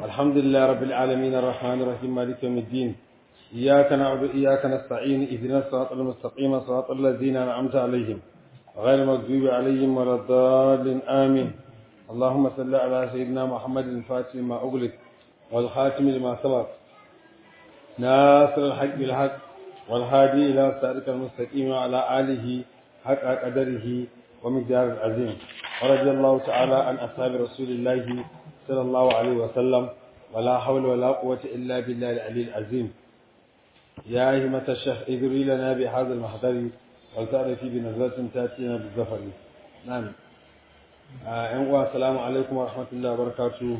الحمد لله رب العالمين الرحمن الرحيم مالك يوم الدين إياك نعبد وإياك نستعين اهدنا الصراط المستقيم صراط الذين أنعمت عليهم غير المغضوب عليهم ولا الضالين آمين اللهم صل على سيدنا محمد الفاتح لما أغلق والخاتم لما سبق ناصر الحق بالحق والهادي إلى صراطك المستقيم وعلى آله حق قدره ومقدار العظيم ورضي الله تعالى عن أصحاب رسول الله صلى الله عليه وسلم ولا حول ولا قوة إلا بالله العلي العظيم يا همة الشيخ اذري لنا بهذا المحضر ولتعرفي بنظرة تأتينا بالظفر نعم آه السلام عليكم ورحمة الله وبركاته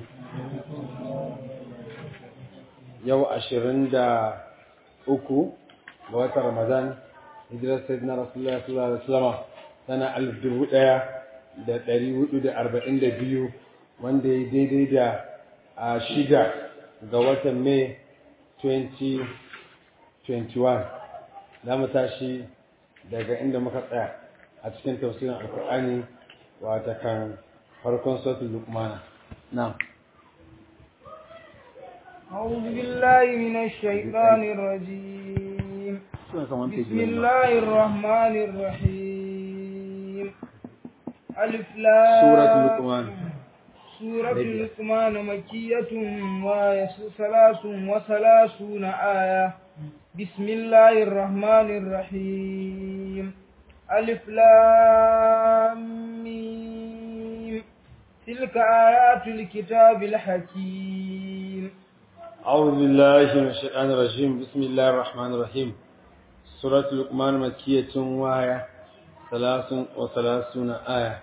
yau ashirin da uku ga watan Ramadan hijirar Sayyidina Rasulullah sallallahu alaihi wasallam tana alif dubu ɗaya da ɗari hudu da arba'in da biyu wanda ya daidai da a shida ga watan Mai 2021 za mu tashi daga inda muka tsaya a cikin tafsirin alkur'ani wata kan farkon sautin lukmana na'am أعوذ بالله من الشيطان الرجيم بسم الله الرحمن الرحيم ألف لام سورة لقمان سورة لقمان مكية وآية ثلاث وثلاثون آية بسم الله الرحمن الرحيم ألف لام ميم تلك آيات الكتاب الحكيم أعوذ بالله من الشيطان الرجيم بسم الله الرحمن الرحيم سورة لقمان مكية وآية ثلاث وثلاثون آية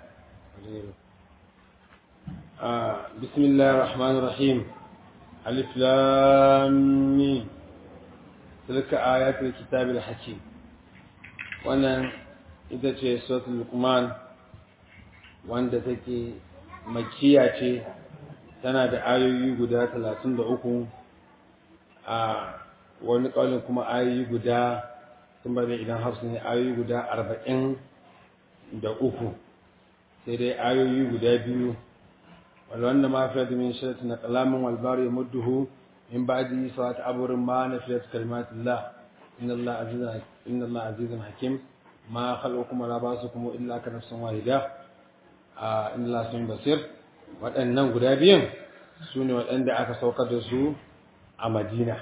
آه بسم الله الرحمن الرحيم ألف لام ميم تلك آيات الكتاب الحكيم وأنا إذا ce suratul Luqman wanda take makiya ce tana da ayoyi guda talatin da uku a wani ƙaunin kuma ayoyi guda sun bada idan hafsu ne ayoyi guda arba'in da uku sai dai ayoyi guda biyu wanda ma fiye da min shirata na kalamin walbari ya mudduhu in ba ji sawa ta aburin ma na fiye da kalimatullah inna Allah azizun hakim ma khalqu kuma la basu kuma illa ka nafsin wahida a inna Allah sun basir waɗannan guda biyan su ne waɗanda aka saukar da su a madina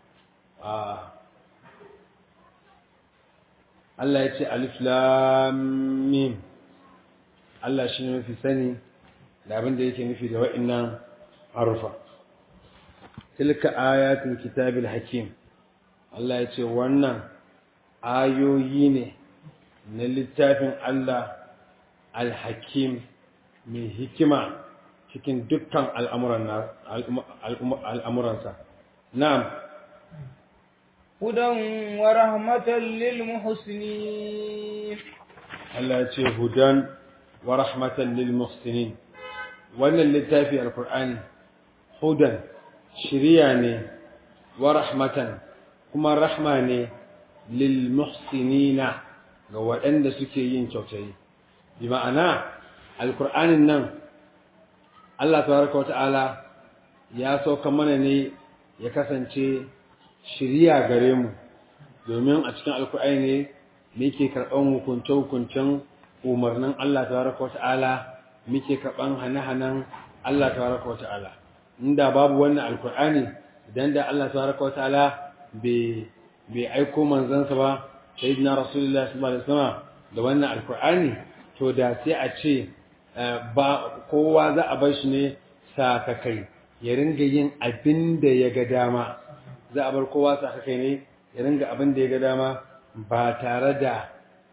Allah ya ce alif lamim Allah shi ne mafi sani da abin da yake nufi da wa'innan harufa tilka ayatul kitabil hakim Allah ya ce wannan ayoyi ne na littafin Allah al-hakim mai hikima cikin dukkan al'amuransa. Na'am. Hudan wa rahmatan lil muhsinin. Allah ce hudan wa rahmatan lil muhsinin. Wannan littafi al-Qur'ani hudan shiriya ne wa rahmatan kuma rahma ne lil muhsinina ga waɗanda suke yin kyautayi. Bi ma'ana al-Qur'anin nan Allah tabaraka wata'ala ya sauka mana ne ya kasance shiriya gare mu domin a cikin alkur'ani ne muke karɓan hukunce-hukuncen umarnin Allah tabaraka wata'ala muke karɓan hane-hanen Allah tabaraka wata'ala inda babu wannan alkur'ani idan da Allah tabaraka wata'ala bai bai aiko manzansa ba sayyidina rasulullahi sallallahu alaihi wasallam da wannan alkur'ani to da sai a ce ba kowa za a bar shi ne sakakai ya ringa yin abin da ya ga dama za a bar kowa sakakai ne ya ringa abin da ya ga dama ba tare da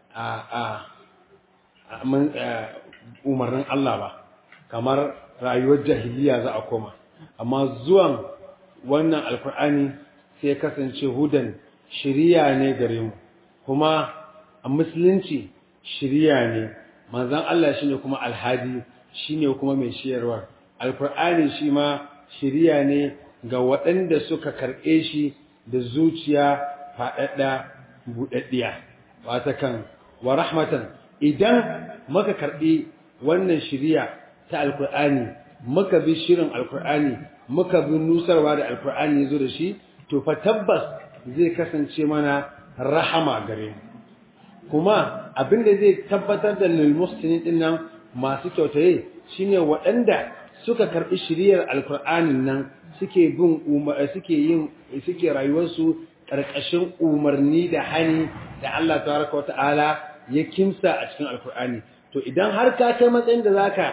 umarnin Allah ba kamar rayuwar jahiliya za a koma amma zuwan wannan alkur'ani sai kasance hudan shiriya ne gare mu kuma a musulunci shiriya ne manzan Allah shi ne kuma alhadi shi ne kuma mai shiyarwa alkur'ani shi ma shiriya ne ga waɗanda suka karɓe shi da zuciya faɗaɗɗa buɗaɗɗiya wata kan wa rahmatan idan muka karɓi wannan shiriya ta alkur'ani muka bi shirin alkur'ani muka bi nusarwa da alkur'ani yazo da shi to fa tabbas zai kasance mana rahama gare mu kuma abinda zai tabbatar da lil muslimin din nan masu kyautaye shine waɗanda suka karbi shiriyar alkur'anin nan suke bin suke yin suke rayuwarsu karkashin umarni da hani da Allah tabaraka wata'ala ya kimsa a cikin alkur'ani to idan har ka kai matsayin da zaka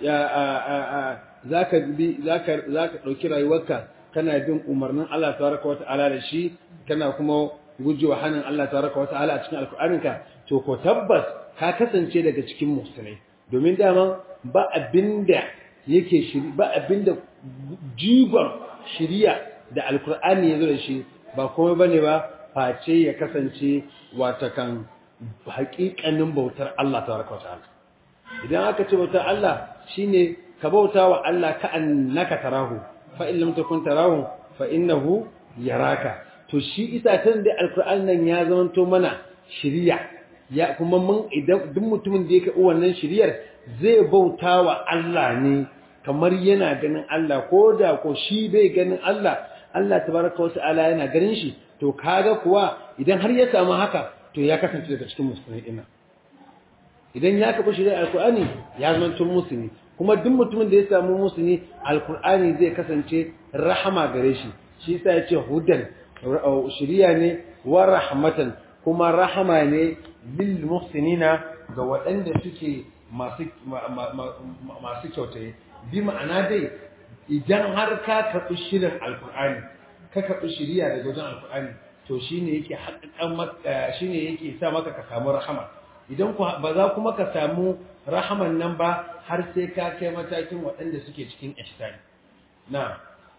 zaka bi zaka zaka dauki rayuwarka kana bin umarnin Allah tabaraka wata'ala da shi kana kuma gujewa hanin Allah tabaraka wata'ala a cikin alkur'aninka to ko tabbas ka kasance daga cikin musulmai domin dama ba abinda yake shiri ba abinda jigon shiriya da alkur'ani ya zo da shi ba komai bane ba face ya kasance watakan haƙiƙanin bautar Allah tabaraka ta'ala idan aka ce bautar Allah shine ka bauta wa Allah ka annaka tarahu fa in lam takun tarahu fa innahu yaraka to shi isa tan da alkur'ani nan ya zamanto mana shiriya ya kuma mun idan duk mutumin da yake wannan shiriyar zai bauta wa Allah ne kamar yana ganin Allah ko da ko shi bai ganin Allah Allah tabaraka wa ta'ala yana ganin shi to kaga kuwa idan har ya samu haka to ya kasance daga cikin musulmai ina idan ya kafa shari'ar alqur'ani ya zama tun musulmi kuma duk mutumin da ya samu musulmi alqur'ani zai kasance rahama gare shi shi yasa yace hudan shiriya ne wa rahmatan kuma rahama ne lil muhsinina ga waɗanda suke masu masu kyautaye bi ma'ana dai idan har ka karɓi shirin alkur'ani ka karɓi shiriya daga wajen alkur'ani to shine yake haƙiƙan shine yake sa maka ka samu rahama idan ku ba za kuma ka samu rahaman nan ba har sai ka kai matakin waɗanda suke cikin ihsani na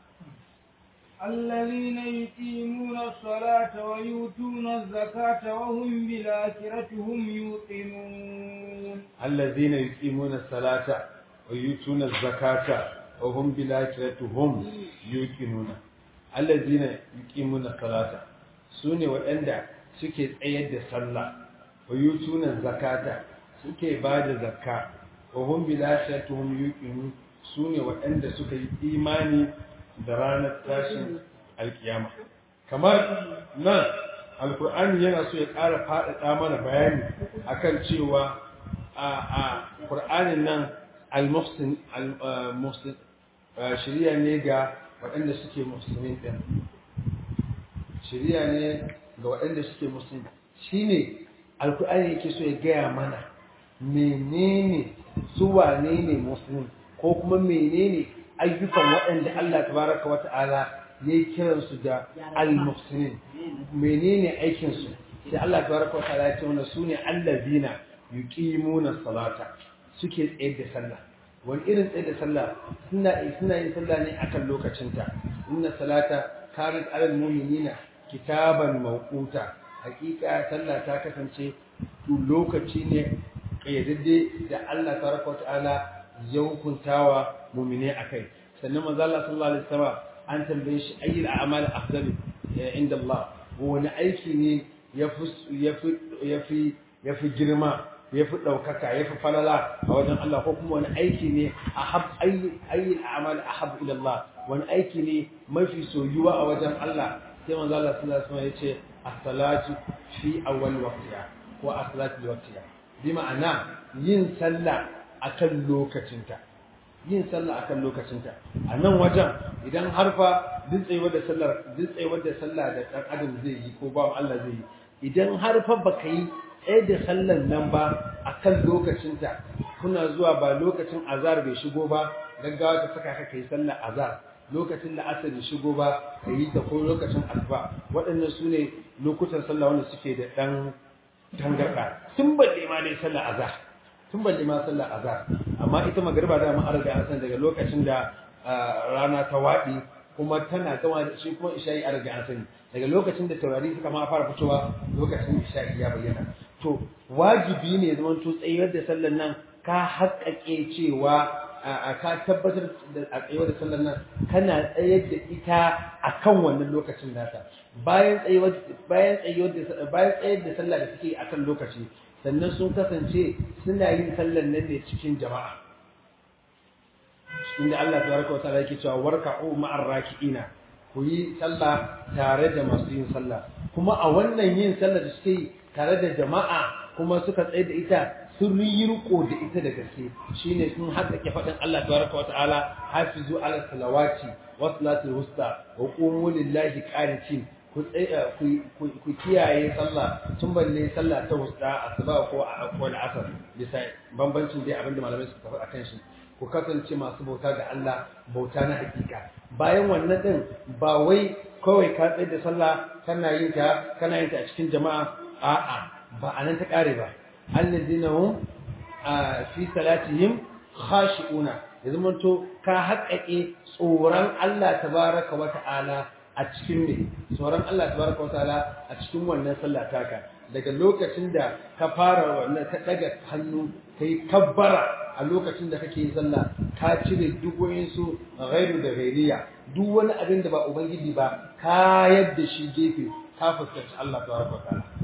الذين يقيمون الصلاة ويؤتون الزكاة وهم بالآخرة هم يوقنون الذين يقيمون الصلاة ويؤتون الزكاة وهم بالآخرة هم يوقنون الذين يقيمون الصلاة سوني وأندا suke tsayar da sallah wa yutuna zakata suke ba da zakka wa hum bil akhiratuhum yuqinun sune waɗanda suka yi imani da ranar tashin alkiyama kamar nan alkur'ani yana so ya ƙara faɗaɗa mana bayani akan cewa a a qur'anin nan al-muhsin al-muhsin shiriya ne ga waɗanda suke musulmin ɗin shiriya ne ga waɗanda suke musulmi shine alkur'ani yake so ya gaya mana menene su wane ne musulmi ko kuma menene ayyukan waɗanda Allah tabaraka wa ta'ala ya yi kiransu da al-muhsinin menene aikinsu sai Allah tabaraka wa ta'ala ya ce mana su ne allazina yuqimuna salata suke tsaye da sallah wani irin tsaye da sallah suna suna yin sallah ne akan lokacinta inna salata kanat alal mu'minina kitaban mawquta hakika sallah ta kasance lokaci ne kayyadadde da Allah tabaraka wa ta'ala ya hukuntawa mu'mine akai sannan manzo Allah sallallahu alaihi wasallam an tambaye shi ayyul a'mal afdal inda Allah wani aiki ne yafi yafi yafi yafi girma yafi daukaka yafi falala a wajen Allah ko kuma wani aiki ne ahab ayyul a'mal ahab ila Allah wani aiki ne mafi soyuwa a wajen Allah sai manzo Allah sallallahu alaihi wasallam yace as-salatu fi awwal waqtiha ko as-salatu li waqtiha bi ma'ana yin sallah akan lokacinta yin sallah akan lokacinta a nan wajen idan harfa dintsayewar da sallar dintsayewar da sallah da dan adam zai yi ko bawan Allah zai yi idan harfa baka yi tsaye da sallar nan ba akan lokacinta kuna zuwa ba lokacin azar bai shigo ba gaggawa ta saka ka kai sallar azar lokacin da asar bai shigo ba ka yi ta ko lokacin asuba waɗannan su ne lokutan sallah wanda suke da ɗan tangarɗa tun balle ma dai sallar azar tun balle ma sallar azhar amma ita magriba da an riga an san daga lokacin da rana ta wadi kuma tana gama da shi kuma isha'i an riga an sani daga lokacin da taurari suka ma fara fitowa lokacin isha'i ya bayyana to wajibi ne zaman to tsayar da sallar nan ka haƙƙaƙe cewa ka tabbatar da a tsayuwar da sallar nan kana tsayar da ita akan wannan lokacin nata bayan tsayuwar bayan tsayuwar da bayan tsayar da sallah da suke akan lokaci sannan sun kasance suna yin sallar nan ne cikin jama'a inda Allah tabaraka wa ta'ala yake cewa warka'u ma'ar raki'ina ku yi sallah tare da masu yin sallah kuma a wannan yin sallah da suke yi tare da jama'a kuma suka tsaye da ita sun yi riko da ita da gaske shine sun haƙƙake faɗin Allah tabaraka wa ta'ala hafizu ala salawati wa salatul wusta wa qumu lillahi qanitin ku kiyaye sallah tun balle sallah ta wusta asuba ko ko al'asar bisa bambancin dai abinda malamai suka faɗa kan shi ku kasance masu bauta ga Allah bauta na hakika bayan wannan din ba wai kawai ka tsaye da sallah kana yin ta kana yin ta a cikin jama'a a'a ba anan ta kare ba allazina hum fi salatihim khashi'una yanzu mun to ka haƙaƙe tsoron Allah tabaraka wa ta'ala a cikin ne tsoron Allah tabaraka wa ta'ala a cikin wannan sallah taka daga lokacin da ka fara wannan ka daga hannu kai kabbara a lokacin da kake yin sallah ka cire duk su ghairu da ghairiya duk wani abin da ba ubangiji ba ka yadda shi gefe ka fuskanci Allah tabaraka wa ta'ala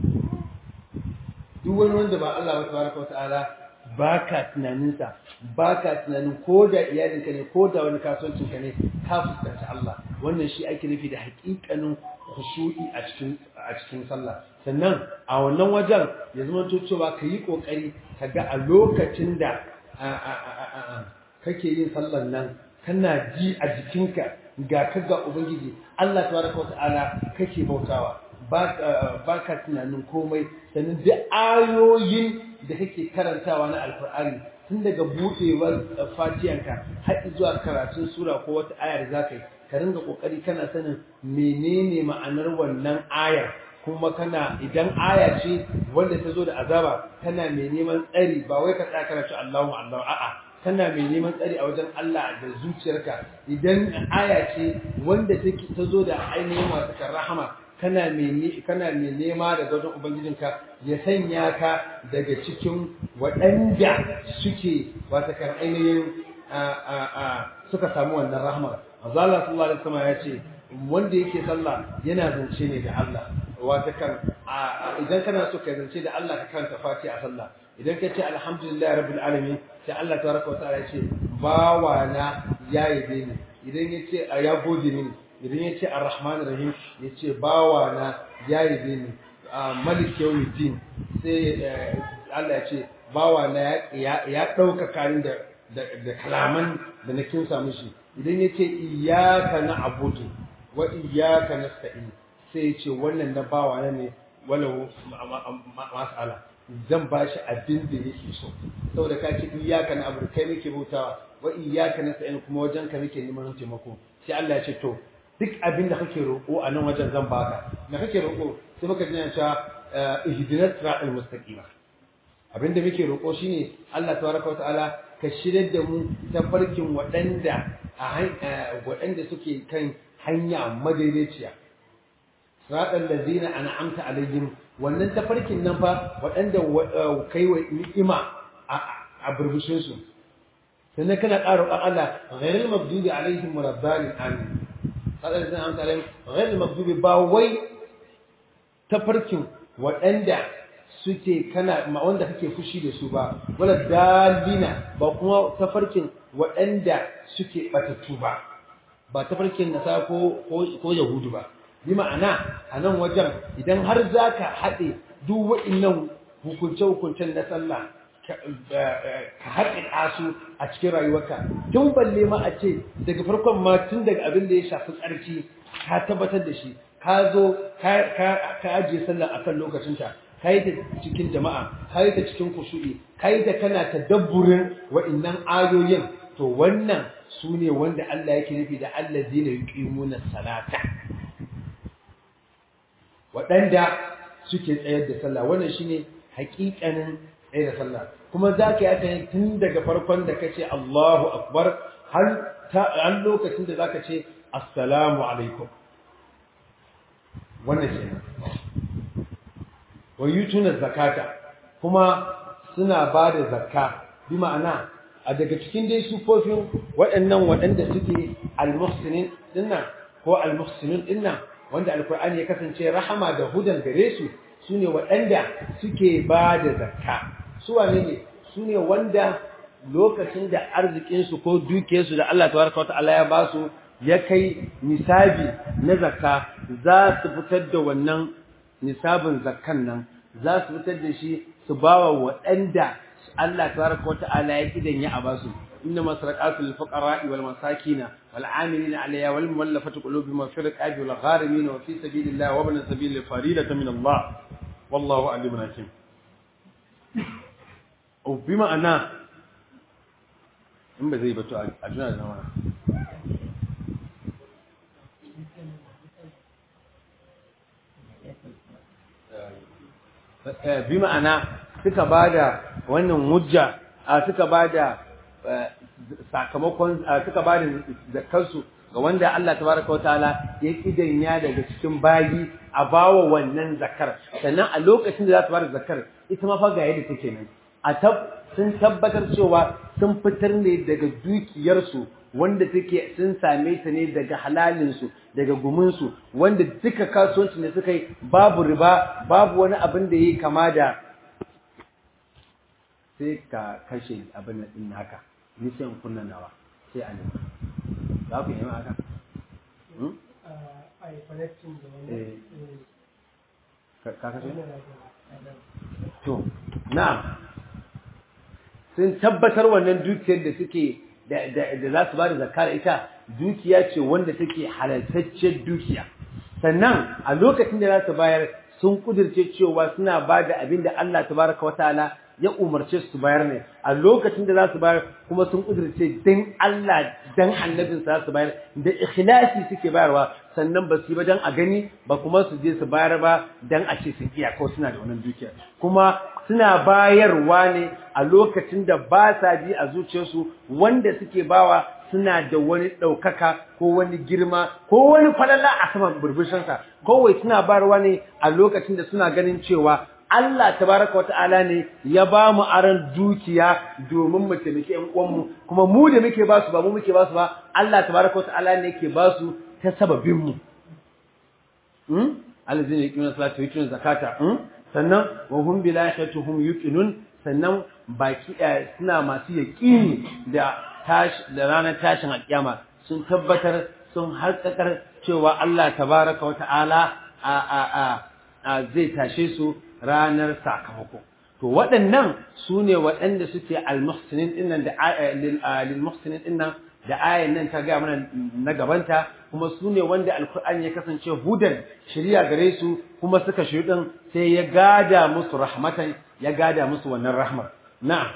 duk wani wanda ba Allah ba tabaraka wa ta'ala ba ka tunaninsa ba ka tunanin ko da iyalinka ne ko da wani kasuwancinka ne ka fuskanci Allah wannan shi ake nufi da haƙiƙanin khushu'i a cikin a cikin sallah sannan a wannan wajen ya zama to cewa ka yi ƙoƙari ka ga a lokacin da kake yin sallar nan kana ji a jikinka ga ka ga ubangiji Allah tabaraka wa ta'ala kake bautawa ba ka tunanin komai sannan duk ayoyin da kake karantawa na alkur'ani tun daga buɗewar fatiyanka har zuwa karatun sura ko wata ayar za ka yi ka ringa ƙoƙari kana sanin menene ma'anar wannan ayar kuma kana idan aya ce wanda ta zo da azaba kana mai neman tsari ba wai ka tsaya kana ce Allahu Allah a'a kana mai neman tsari a wajen Allah da zuciyarka idan aya ce wanda take ta zo da ainihin wasu rahama kana mai kana mai nema daga wajen ubangijinka ya sanya ka daga cikin waɗanda suke wata kan ainihin suka samu wannan rahama Allah sallallahu alaihi wasallam ya ce wanda yake sallah yana zance ne da Allah wata kan idan kana so ka zance da Allah ka karanta Fatiha a sallah idan ka ce alhamdulillah rabbil alamin sai Allah tabaraka wa ta'ala ya ce bawa na ya yabe ni idan ya ce ya gode mini idan ya ce ar-rahman rahim ya ce bawa na ya yabe ni malik yawmiddin sai Allah ya ce bawa na ya dauka karin da da kalaman da na kinsa mishi idan ya ce iyyaka na'budu wa iyyaka nasta'in sai ya ce wannan na bawa na ne walau mas'ala zan ba shi abin da yake so saboda ka ce iyyaka na'budu kai nake bautawa wa iyyaka nasta'in kuma wajen ka nake neman taimako sai Allah ya ce to duk abin da kake roƙo a nan wajen zan baka da kake roƙo sai muka ji cewa ihdinas siratal mustaqim abin da muke roƙo shine Allah tabaraka wa ta'ala ka shirya da mu ta farkin waɗanda waɗanda suke kan hanya madaidaiciya siratal ladzina an'amta alaihim wannan tafarkin nan fa waɗanda kai wa ni'ima a burbushin su sannan kana ƙara Allah ghairil maghdubi alaihim waladdallin amin hadar zan amsa alai ghairil maghdubi ba wai tafarkin waɗanda suke kana wanda kake fushi da su ba wala dalina ba kuma tafarkin waɗanda suke batattu ba ba tafarkin nasa ko ko yahudu ba bi ma'ana a nan wajen idan har zaka haɗe duk wa'innan hukunce-hukuncen na sallah ka haɗe su a cikin rayuwarka tun balle ma a ce daga farkon ma tun daga abin da ya shafi tsarki ka tabbatar da shi ka zo ka ajiye sallah akan lokacinta ka yi ta cikin jama'a ka yi ta cikin kusuri ka yi ta kana tadabburin wa'innan ayoyin to wannan su ne wanda Allah yake nufi da Allah zina yuqimuna salata waɗanda suke tsayar da sallah wannan shine haƙiƙanin tsaye da sallah kuma za ka yi aka yi tun daga farkon da ka ce Allahu akbar har lokacin da za ka ce assalamu alaikum wannan ce wa yutuna zakata kuma suna ba da zakka bi ma'ana a daga cikin dai sufofin waɗannan waɗanda suke almuhsinin dinnan ko almuhsinin dinnan wanda alkur'ani ya kasance rahama da hudan gare su sune waɗanda suke ba da zakka su wane ne su ne wanda lokacin da arzikinsu ko dukiyarsu da Allah tabaraka wa ta'ala ya ba su ya kai nisabi na zakka za su fitar da wannan nisabin zakkan nan za su fitar da shi su bawa waɗanda Allah tabaraka wa ta'ala ya kidan ya abasu إنما صدقات للفقراء والمساكين والعاملين عليها والمؤلفة قلوبهم وفي الرقاب والغارمين وفي سبيل الله وابن السبيل فريدة من الله والله عليم حكيم وبما أنا in ba zai bato a juna da nama bi ma'ana suka ba da wannan hujja suka ba da sakamakon suka ba da zakarsu ga wanda Allah tabaraka wa ta'ala ya kidanya daga cikin bayi a bawa wannan zakar sannan a lokacin da za ta bada zakar ita ma fa ga yadda take nan a tab sun tabbatar cewa sun fitar ne daga dukiyarsu wanda take sun same ta ne daga halalinsu daga guminsu wanda duka kasuwanci ne suka yi babu riba babu wani abin da ya yi kama da sai ka kashe abin da ɗin haka ni sai in kunna nawa sai a nema za ku yi haka? a yi connecting da wani ka kashe? to na'am sun tabbatar wannan dukiyar da suke da za su ba da zakar ita dukiya ce wanda take halaltacciyar dukiya sannan a lokacin da za su bayar sun kudirce cewa suna ba da abin da Allah tabaraka wataala ya umarce su bayar ne a lokacin da za su bayar kuma sun kudirce dan Allah dan annabin za su bayar da ikhlasi suke bayarwa sannan ba su yi ba dan a gani ba kuma su je su bayar ba dan a ce sun iya ko suna da wannan dukiya kuma suna bayarwa ne a lokacin da ba sa ji a zuciyarsu wanda suke bawa suna da wani ɗaukaka ko wani girma ko wani falala a saman burbushinsa kawai suna bayarwa ne a lokacin da suna ganin cewa Allah tabaraka wata'ala ne ya ba mu aran dukiya domin mu taimaki ƴan uwanmu kuma mu da muke ba su ba mu muke ba su ba Allah tabaraka wata'ala ne yake ba su ta sababin mu hmm alladhina yuqimuna salata wa yutuna zakata hmm sannan wa hum bil akhirati hum yuqinun sannan baki suna masu yaqini da tashi da ranar tashin alkiyama sun tabbatar sun harkakar cewa Allah tabaraka wata'ala a a a zai tashe su ranar sakamako to waɗannan su ne waɗanda suke al-muhsinin dinnan da lil-muhsinin dinnan da ayan nan ta gaya mana na gabanta kuma su ne wanda alkur'ani ya kasance hudan shirya gare su kuma suka shirɗin sai ya gada musu rahmatan ya gada musu wannan rahmar na'am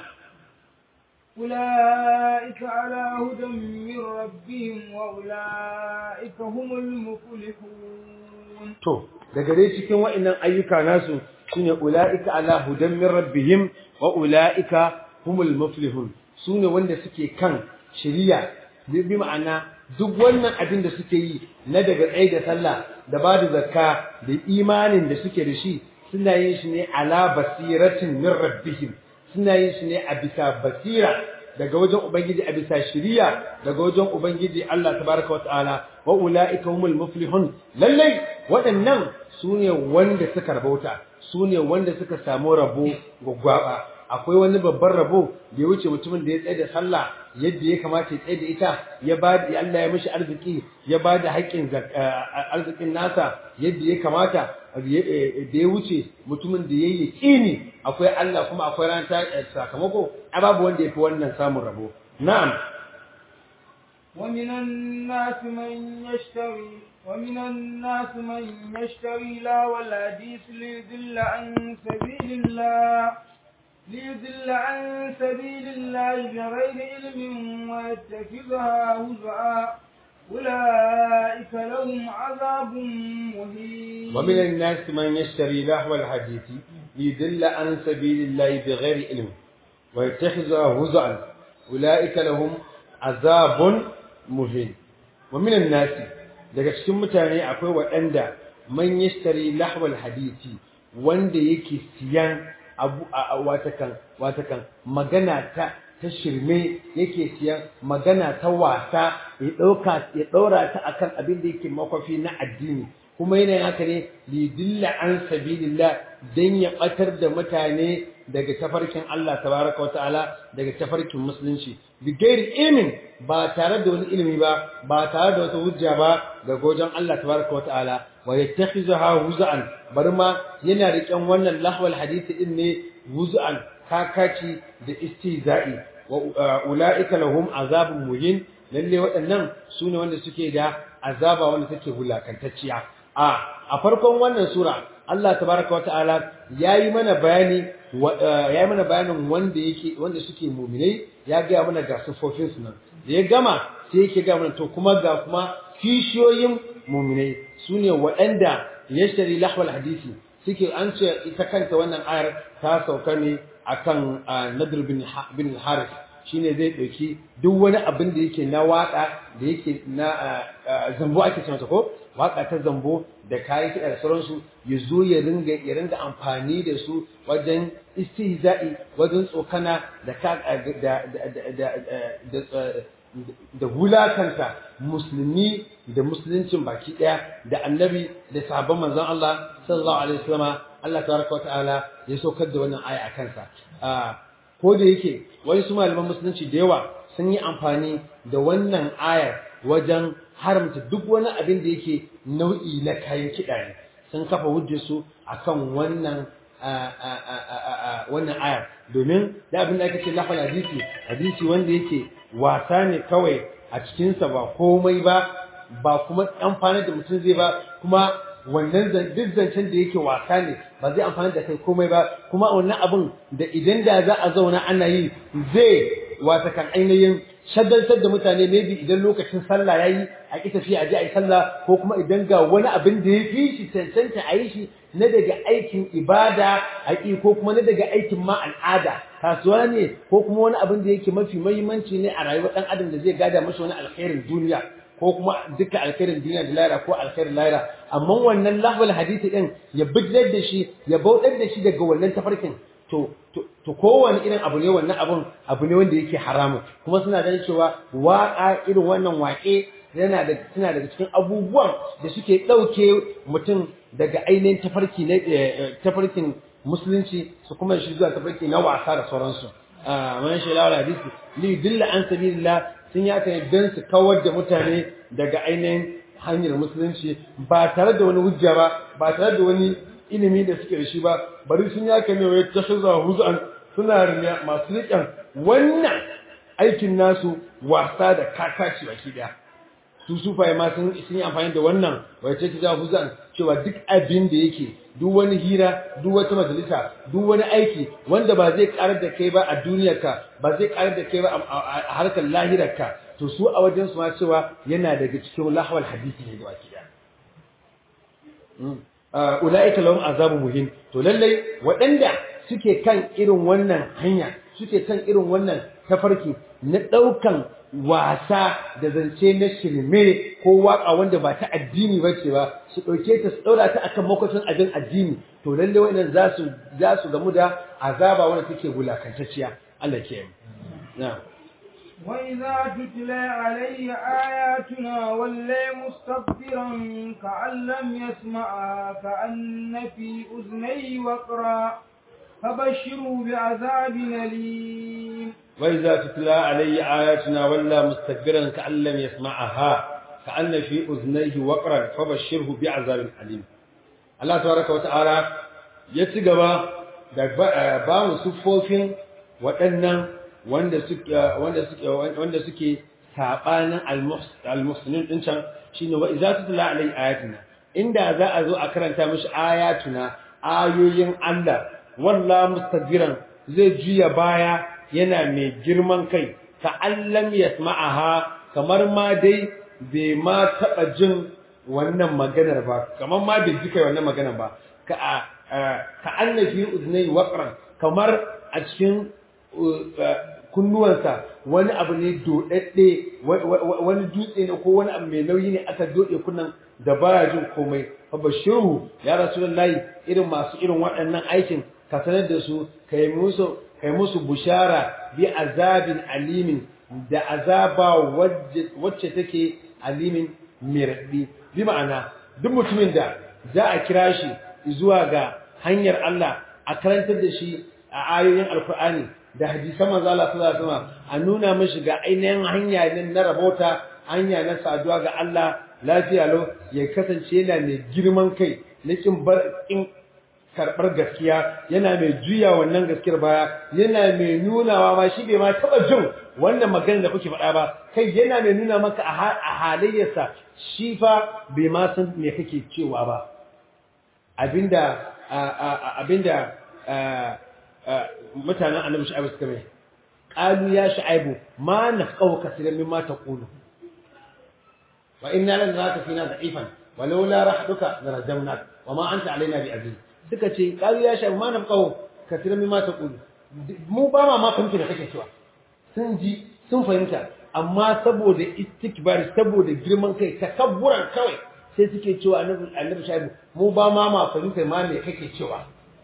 أولئك على هدى من ربهم وأولئك هم المفلحون to daga dai cikin wa'annan ayyuka nasu shine ulaika ala hudan min rabbihim wa ulaika humul muflihun sune wanda suke kan shiriya bi ma'ana duk wannan abin da suke yi na daga tsaye da sallah da ba da zakka da imanin da suke da shi suna yin shi ne ala basiratin min rabbihim suna yin shi ne a bisa basira daga wajen ubangiji a bisa shiriya daga wajen ubangiji Allah tabaraka wa ta'ala wa ulaika humul muflihun lallai waɗannan sune wanda suka rabauta sune wanda suka samu rabo gwaggwaba akwai wani babban rabo da ya wuce mutumin da ya tsaye da sallah yadda ya kamata ya tsaye da ita ya ba da Allah ya mishi arziki ya ba da haƙƙin arzikin nasa yadda ya kamata da ya wuce mutumin da ya yi yaƙini akwai Allah kuma akwai ran sakamako a babu wanda ya fi wannan samun rabo na'am ومن الناس من يشتري ومن الناس من يشتري لا والحديث ليضل عن سبيل الله ليضل عن سبيل الله بغير علم ويتخذها هزءا أولئك لهم عذاب مهين ومن الناس من يشتري لهو الحديث ليضل عن سبيل الله بغير علم ويتخذها هزءا أولئك لهم عذاب مهين ومن الناس daga cikin mutane akwai waɗanda man yashtari lahwal hadisi wanda yake siyan abu watakan watakan magana ta ta shirme yake siyan magana ta wasa ya dauka ya daura ta akan abin da yake makwafi na addini kuma yana haka ne li dilla an sabilillah dan ya batar da mutane daga tafarkin Allah tabaraka wa ta'ala daga tafarkin musulunci bi gairi ilmin ba tare da wani ilimi ba ba tare da wata hujja ba daga wajen Allah tabaraka wa ta'ala wa yattakhizaha huz'an bari ma yana riƙen wannan lahwal hadisi din ne huz'an kakaci da istihza'i wa ulaika lahum azabun muhin lalle waɗannan su ne wanda suke da azaba wanda take hulakantacciya a a farkon wannan sura Allah tabaraka wa ta'ala yayi mana bayani yayi mana bayanin wanda yake wanda suke mu'minai ya ga mana ga sufofin su nan da ya gama sai yake ga mana to kuma ga kuma kishiyoyin mu'minai sune waɗanda yashtari lahwal hadisi suke an ce ita kanta wannan ayar ta sauka ne akan Nadir bin bin Harith shine zai ɗauki duk wani abin da yake na waƙa da yake na zambo ake ce mata ko waƙa ta zambo da kayan kiɗa da sauransu ya zo ya ringa ya ringa amfani da su wajen istihza'i wajen tsokana da da da da wulakanta musulmi da musuluncin baki ɗaya da annabi da sabon manzon Allah sallallahu alaihi wasallam Allah tabaraka wa ta'ala ya saukar da wannan aya a kansa ko da yake wani su malaman musulunci da yawa sun yi amfani da wannan ayar wajen haramta duk wani abin da yake nau'i na kayan kiɗa ne sun kafa hujjarsu akan wannan wannan ayar domin da abin da aka ce lafal hadisi hadisi wanda yake wasa ne kawai a cikinsa ba komai ba ba kuma amfani da mutum zai ba kuma wannan duk zancen da yake wasa ne ba zai amfani da kai komai ba kuma wannan abin da idan da za a zauna ana yi zai wata kan ainihin shagaltar da mutane maybe idan lokacin sallah yayi a ki tafiya a je a yi sallah ko kuma idan ga wani abin da ya fi shi cancanta a yi shi na daga aikin ibada a ƙi ko kuma na daga aikin ma al'ada kasuwa ne ko kuma wani abin da yake mafi mahimmanci ne a rayuwar ɗan adam da zai gada masa wani alkhairin duniya ko kuma duka alkhairin duniya da lahira ko alkhairin lahira amma wannan lahwal hadisi din ya bidlar da shi ya bautar da shi daga wannan tafarkin to to kowane irin abu ne wannan abun abu ne wanda yake haramun kuma suna ganin cewa waka irin wannan waƙe yana da suna daga cikin abubuwan da suke ɗauke mutum daga ainihin tafarki na tafarkin musulunci su kuma shi zuwa tafarki na wasa da sauransu man shi lawal hadisi li dilla an sabilillah sun yi aka don su kawar da mutane daga ainihin hanyar musulunci ba tare da wani hujja ba ba tare da wani ilimi da suke da shi ba bari sun yi aka ne wai ta shiza huzan suna riya masu riƙen wannan aikin nasu wasa da kakaci baki daya su sufaye ma sun yi amfani da wannan wai ce ta huzan cewa duk abin da yake duk wani hira duk wata majalisa duk wani aiki wanda ba zai karar da kai ba a duniyarka ba zai karar da kai ba a harkar lahirarka to su a wajen su ma cewa yana daga cikin lahawal hadisi ne da kida ulaika lahum azabu muhin to lallai waɗanda suke kan irin wannan hanya suke kan irin wannan tafarki na ɗaukan wasa da zance na shirme ko waka wanda ba ta addini ba ce ba su ɗauke ta su ɗaura ta akan makwacin abin addini to lalle wannan za su za su gamu da azaba wanda take wulakantacciya Allah ke yi na'am وإذا تتلى علي آياتنا ولي مستكبرا كأن لم يسمعها كأن في أذنيه وقرا فبشروا بعذاب أليم وإذا تتلى علي آياتنا ولا مستكبرا كأن لم يسمعها كأن في أذنيه وقرا فبشره بعذاب أليم الله تبارك وتعالى يتجبا da ba mu siffofin waɗannan wanda suke wanda suke wanda suke sabanin al-muslimin din can shine wa idza tutla alai ayatuna inda za a zo a karanta mishi ayatuna ayoyin Allah walla mustajiran zai juya baya yana mai girman kai ka allam yasma'aha kamar ma dai bai ma taba jin wannan maganar ba kamar ma bai ji kai wannan maganar ba ka ka annafi uznai waqran kamar a cikin kunnuwansa wani abu ne dodadde wani dutse ne ko wani abu mai nauyi ne aka dode kunnan da baya jin komai fa bashiru ya rasulullahi irin masu irin waɗannan aikin ka sanar da su kai musu kai musu bushara bi azabin alimin da azaba wacce take alimin mirdi bi ma'ana duk mutumin da za a kira shi zuwa ga hanyar Allah a karantar da shi a ayoyin alkur'ani da hadisan manzo Allah sallallahu alaihi wasallam a nuna mishi ga ainihin hanya ne na rabota hanya na saduwa ga Allah lafiya lau ya kasance yana mai girman kai na kin bar kin karbar gaskiya yana mai juya wannan gaskiyar baya yana mai nunawa ma shi bai ma taba jin wannan magana da kuke faɗa ba kai yana mai nuna maka a halayyarsa shi fa bai ma san me kake cewa ba abinda abinda mutanen annabi shu'aibu suka mai qalu ya shu'aibu ma nafqahu kaseeran mimma taqulu wa inna lan naraka fina da'ifan walaula rahduka larajamnak wa ma anta alaina bi'aziz suka ce qalu ya shu'aibu ma nafqahu kaseeran mimma taqulu mu ba ma ma fahimta da kake cewa sun ji sun fahimta amma saboda istikbar saboda girman kai takabburan kawai sai suke cewa annabi annabi shaibu mu ba ma ma fahimta ma me kake cewa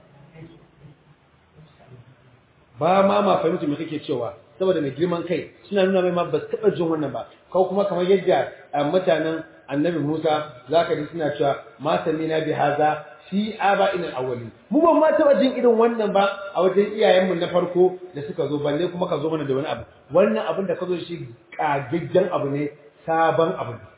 ba ma ma fahimta me kake cewa saboda mai girman kai suna nuna mai ma ba su taba jin wannan ba ko kuma kamar yadda mutanen annabi Musa zaka ji suna cewa ma samina bi haza fi aba ina awwali mu ban ma taba jin irin wannan ba a wajen iyayenmu na farko da suka zo balle kuma ka zo mana da wani abu wannan abin da ka zo shi kagaggen abu ne sabon abu ne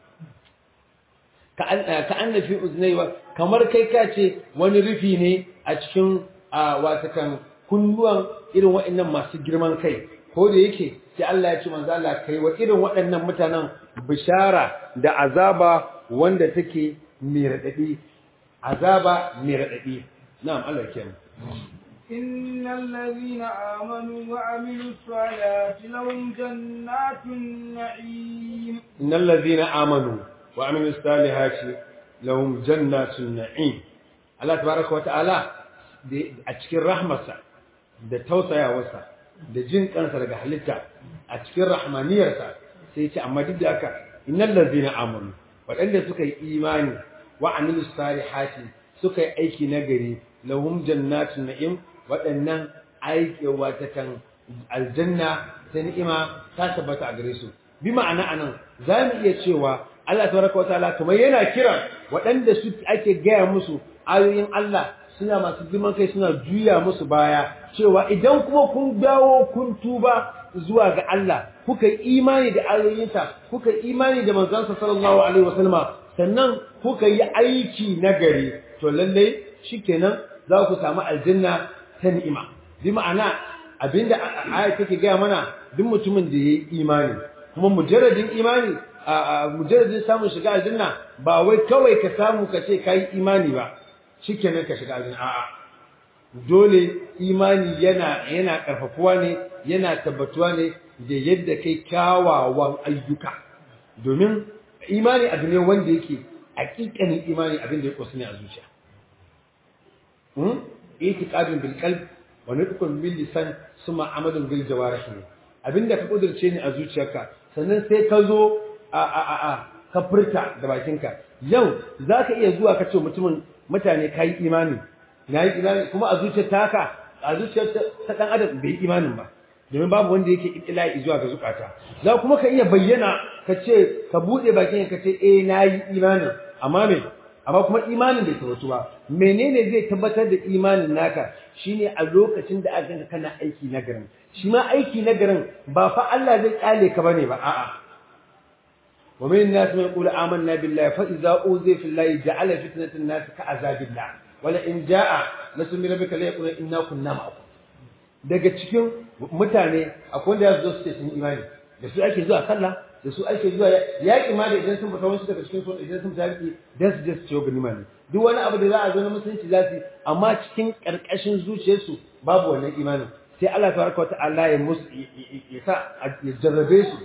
ka an fi uznaiwa kamar kai ka ce wani rufi ne a cikin watakan kunnuwan irin waɗannan masu girman kai ko da yake sai Allah ya ce manzo Allah kai wa irin waɗannan mutanen bishara da azaba wanda take mai radadi azaba mai radadi na'am Allah ya kiyaye إن الذين آمنوا وعملوا الصالحات لهم جنات النعيم إن الذين آمنوا وعملوا الصالحات لهم جنات النعيم الله تبارك وتعالى a cikin rahmarsa da tausayawarsa da jin kansa daga halitta a cikin rahmaniyarsa sai ya ce amma duk da haka innal ladzina amanu waɗanda suka yi imani wa amilus salihati suka yi aiki nagari lahum jannatun na'im waɗannan aiki wata kan aljanna ta ni'ima ta tabbata a gare su bi ma'ana anan za mu iya cewa Allah tabaraka wataala kamar yana kira waɗanda su ake gaya musu ayoyin Allah suna masu girman kai suna juya musu baya cewa idan kuma kun dawo kun tuba zuwa ga Allah kuka yi imani da ayoyinsa kuka yi imani da manzansa sallallahu alaihi wasallama sannan kuka yi aiki nagari to lalle shikenan za ku samu aljanna ta ni'ima bi ma'ana abinda aya take gaya mana duk mutumin da yayi imani kuma mujarradin imani a mujarradin samun shiga aljanna ba wai kawai ka samu ka ce kai imani ba shikenan ka shiga aljanna a'a dole imani yana yana karfafuwa ne yana tabbatuwa ne da yadda kai kyawawan ayyuka domin imani abu ne wanda yake hakikanin imani abin da ya kusa ne a zuciya hmm itiqadun bil qalb wa nutqun bil lisan suma amalun bil jawarih abinda ka kudurce ni a zuciyarka sannan sai ka zo a a a a ka furta da bakinka yau zaka iya zuwa ka ce mutumin mutane kai imani nayi imani kuma a zuciyar taka a zuciyar ta dan adam bai imanin ba domin babu wanda yake itila'i zuwa ga zukata za kuma ka iya bayyana ka ce ka bude bakin ka ce eh nayi imanin amma me amma kuma imanin bai tabbatu ba menene zai tabbatar da imanin naka shine a lokacin da aka kana aiki na garin shi ma aiki na garin ba fa Allah zai kale ka bane ba a'a wa min nas man yaqulu amanna billahi fa idza uzi fillahi ja'ala fitnatan nas ka azabillah wala in jaa nasu min rabbika la yaqulu inna kunna ma'akum daga cikin mutane akwai wanda ya zo su ce sun imani da su ake zuwa sallah da su ake zuwa yaƙi ma da idan sun fita wasu daga cikin sun idan sun fita yaƙi dan su je su ciwo ganima ne duk wani abu da za a zo na musulunci za su amma cikin ƙarƙashin zuciyarsu babu wannan imanin sai Allah tabaraka wa ta'ala ya musu ya sa ya jarrabe su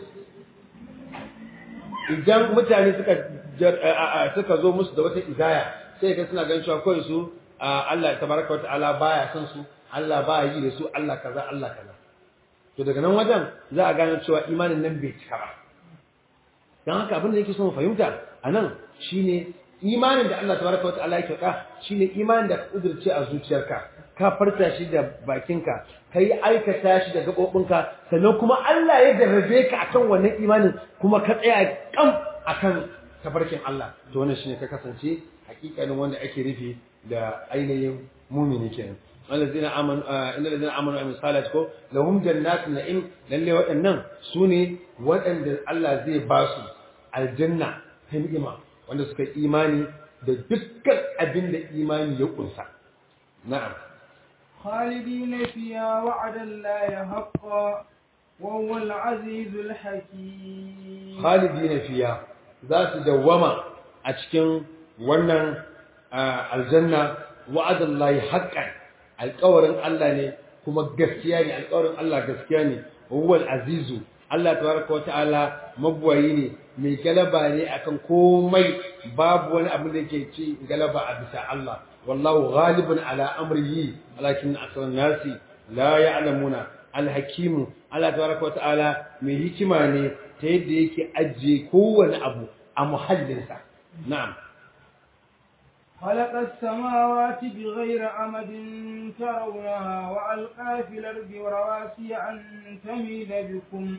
idan mutane suka suka zo musu da wata izaya sai ga suna ganin cewa kawai su Allah tabaraka wa ta'ala baya son su Allah baya yi da su Allah kaza Allah kaza to daga nan wajen za a gane cewa imanin nan bai cika ba don haka abin da yake so mu fahimta a nan shine imanin da Allah tabaraka wa ta'ala yake ka shine imanin da ka kudurce a zuciyarka ka farta shi da bakinka ka yi aikata shi da gaɓoɓinka sannan kuma Allah ya jarrabe ka akan wannan imanin kuma ka tsaya kam akan tafarkin Allah to wannan shine ka kasance hakikanin wanda ake rufe da ainihin mumini kenan الذين امنوا ان الذين امنوا وعملوا الصالحات ko lahum jannatun na'im lalle waɗannan sune waɗanda Allah zai ba su aljanna ta ni'ima wanda suka imani da dukkan abin da imani ya kunsa na'am خالدين فيها وعد الله حقا وهو العزيز الحكيم khalidina fiya za su dawwama a cikin wannan aljanna wa'adallahi haqqan alƙawarin Allah ne kuma gaskiya ne alƙawarin Allah gaskiya ne huwal azizu Allah tabaraka wata'ala mabwayi ne mai galaba ne akan komai babu wani abu da yake ci galaba a bisa Allah wallahu ghalibun ala amrihi walakin aksarun nasi la ya'lamuna alhakimu Allah tabaraka wata'ala mai hikima ne ta yadda yake ajiye kowane abu a muhallinsa na'am خلق السماوات بغير أمد ترونها وألقى في الأرض رواسي أن تميد بكم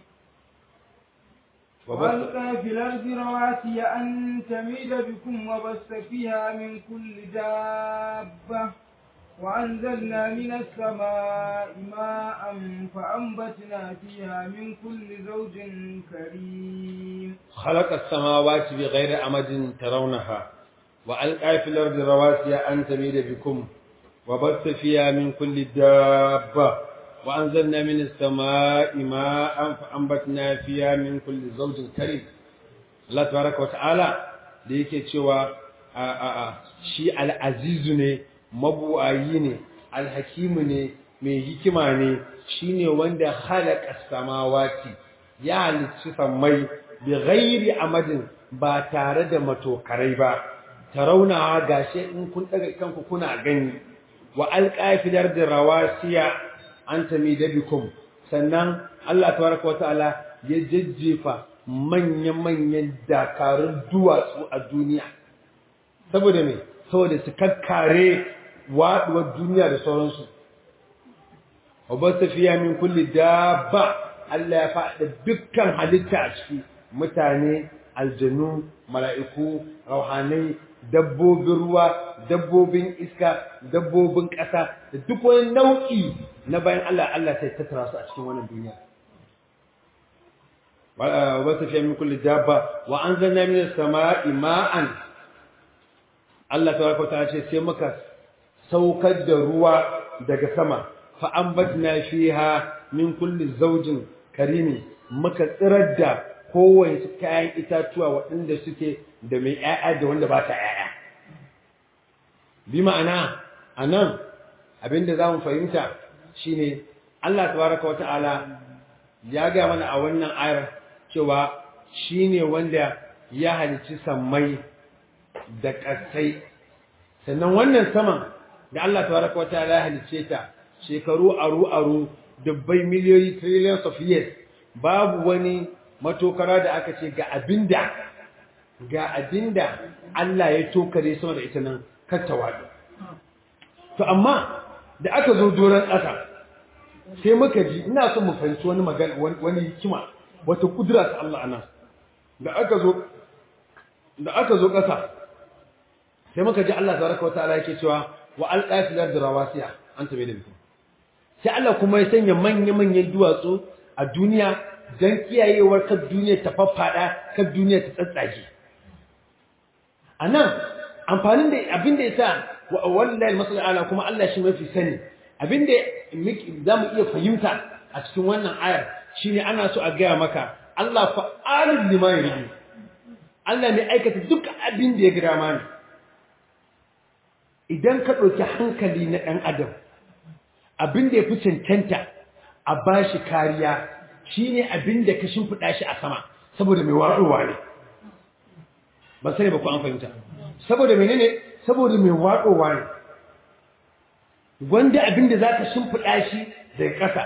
وألقى في الأرض رواسي أن تميد بكم وبث فيها من كل دابة وأنزلنا من السماء ماء فأنبتنا فيها من كل زوج كريم خلق السماوات بغير أمد ترونها وألقى في الأرض رواسي أن تميد بكم وبث فيها من كل دابة وأنزلنا من السماء ماء فأنبتنا فيها من كل زوج كريم الله تبارك وتعالى da yake cewa shi al'azizu ne mabuwayi ne alhakimu ne mai hikima ne shine wanda halaka samawati ya halicci sammai bi ghairi amadin ba tare da matokarai ba tarawna gashi in kun daga kanku kuna gani wa alqafidar da rawasiya anta midabikum sannan Allah tabaraka wa ta'ala ya jajjefa manya-manyan dakarun duwatsu a duniya saboda me saboda su kakkare waduwar duniya da sauransu wabasta fiya min kulli dabba Allah ya faɗa dukkan halitta a ciki mutane aljanu mala'iku rauhanai dabbobin ruwa dabbobin iska dabbobin ƙasa da duk wani nau'i na bayan Allah Allah sai tattara su a cikin wannan duniya wabasta fiya min kulli dabba wa anzalna minas sama'i ma'an Allah tabaraka ta'ala ce sai muka saukar da ruwa daga sama fa ambatna fiha min kulli zawjin karimi muka tsirar da kowace kayan itatuwa waɗanda suke da mai ƴaƴa da wanda ba ta ƴaƴa bi ma'ana anan abinda zamu fahimta shine Allah tabaraka wa ta'ala ya ga mana a wannan ayar cewa shine wanda ya halicci sammai da ƙasai sannan wannan saman da Allah tabaraka wa ta'ala ya halicce ta shekaru aru aru dubbai miliyoyi trillions of years babu wani matokara da aka ce ga abinda ga abinda Allah ya tokare sama da ita nan kattawa to amma da aka zo doron ƙasa sai muka ji ina son mu fahimci wani magana wani hikima wata kudura ta Allah anan da aka zo da aka zo ƙasa sai muka ji Allah tabaraka wataala yake cewa wa alqa fil ardi rawasiya an tabe da bikum sai Allah kuma ya sanya manyan manyan duwatsu a duniya dan kiyayewar kan duniya ta faffada kan duniya ta tsatsage anan amfanin da abin da yasa wallahi masal ala kuma Allah shi mafi sani abin da zamu iya fahimta a cikin wannan ayar shine ana so a gaya maka Allah fa'alul lima yuridu Allah ne aikata duk abin da ya gida mani idan ka ɗauki hankali na ɗan adam abin da ya fi cancanta a ba shi kariya shi ne abin da ka shimfiɗa shi a sama saboda mai waɗowa ne ba sani ba ku an fahimta saboda mai ne saboda mai waɗowa ne wanda abin da za ka shimfiɗa shi daga ƙasa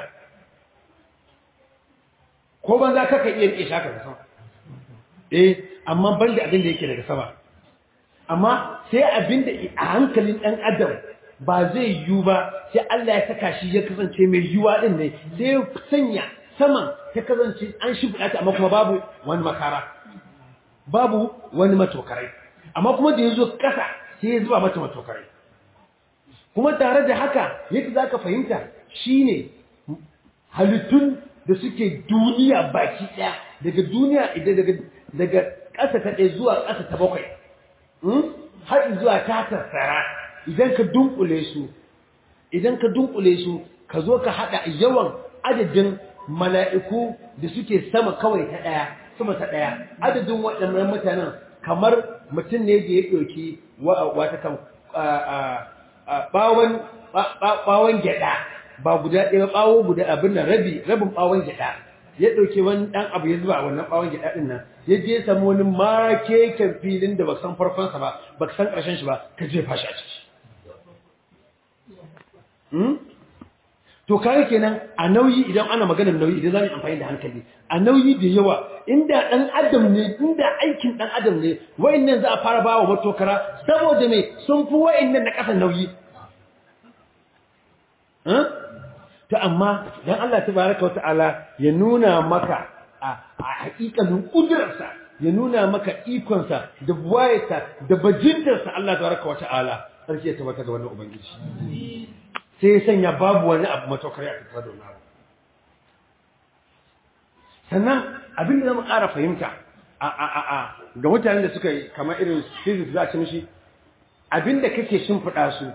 ko ban za ka iya riƙe shaka da sama eh amma ban da abin da yake daga sama amma sai abin da a hankalin ɗan adam ba zai yiwu ba sai Allah ya saka shi ya kasance mai yiwuwa ɗin ne sai ya sanya saman ta kasance an shimfiɗa ta amma kuma babu wani makara babu wani matokarai amma kuma da ya zo ƙasa sai ya zuba mata matokarai kuma tare da haka yadda za ka fahimta shine halittun da suke duniya baki ɗaya daga duniya daga ƙasa ta ɗaya zuwa ƙasa ta bakwai har zuwa ta tattara idan ka dunkule su idan ka dunkule su ka zo ka haɗa yawan adadin mala'iku da suke sama kawai ta ɗaya sama ta ɗaya adadin waɗannan mutanen kamar mutum ne da ya ɗauki wata kan ɓawon gyaɗa ba guda ɗaya ɓawo guda abin nan rabi rabin ɓawon gyaɗa ya ɗauki wani ɗan abu ya zuba wannan ɓawon gyaɗa ɗin nan ya je samu wani makeken filin da ba san farkonsa ba ba san ƙarshen shi ba ka jefa shi a ciki to kare kenan a nauyi idan ana maganar nauyi idan za mu amfani da hankali a nauyi da yawa inda dan adam ne inda aikin dan adam ne wayannan za a fara bawa matokara saboda me sun fi wayannan na kasa nauyi to amma dan Allah tabaraka wa ta'ala ya nuna maka a hakikalin kudurarsa ya nuna maka ikonsa da buwayarsa da bajintarsa Allah tabaraka wa ta'ala sarki ya tabbata ga wannan ubangiji sai ya sanya babu wani abu matokari a tattara da wani abu sannan abin da zama ƙara fahimta a a a a ga mutanen da suka yi kamar irin physics za a ci mishi abin da kake shimfiɗa su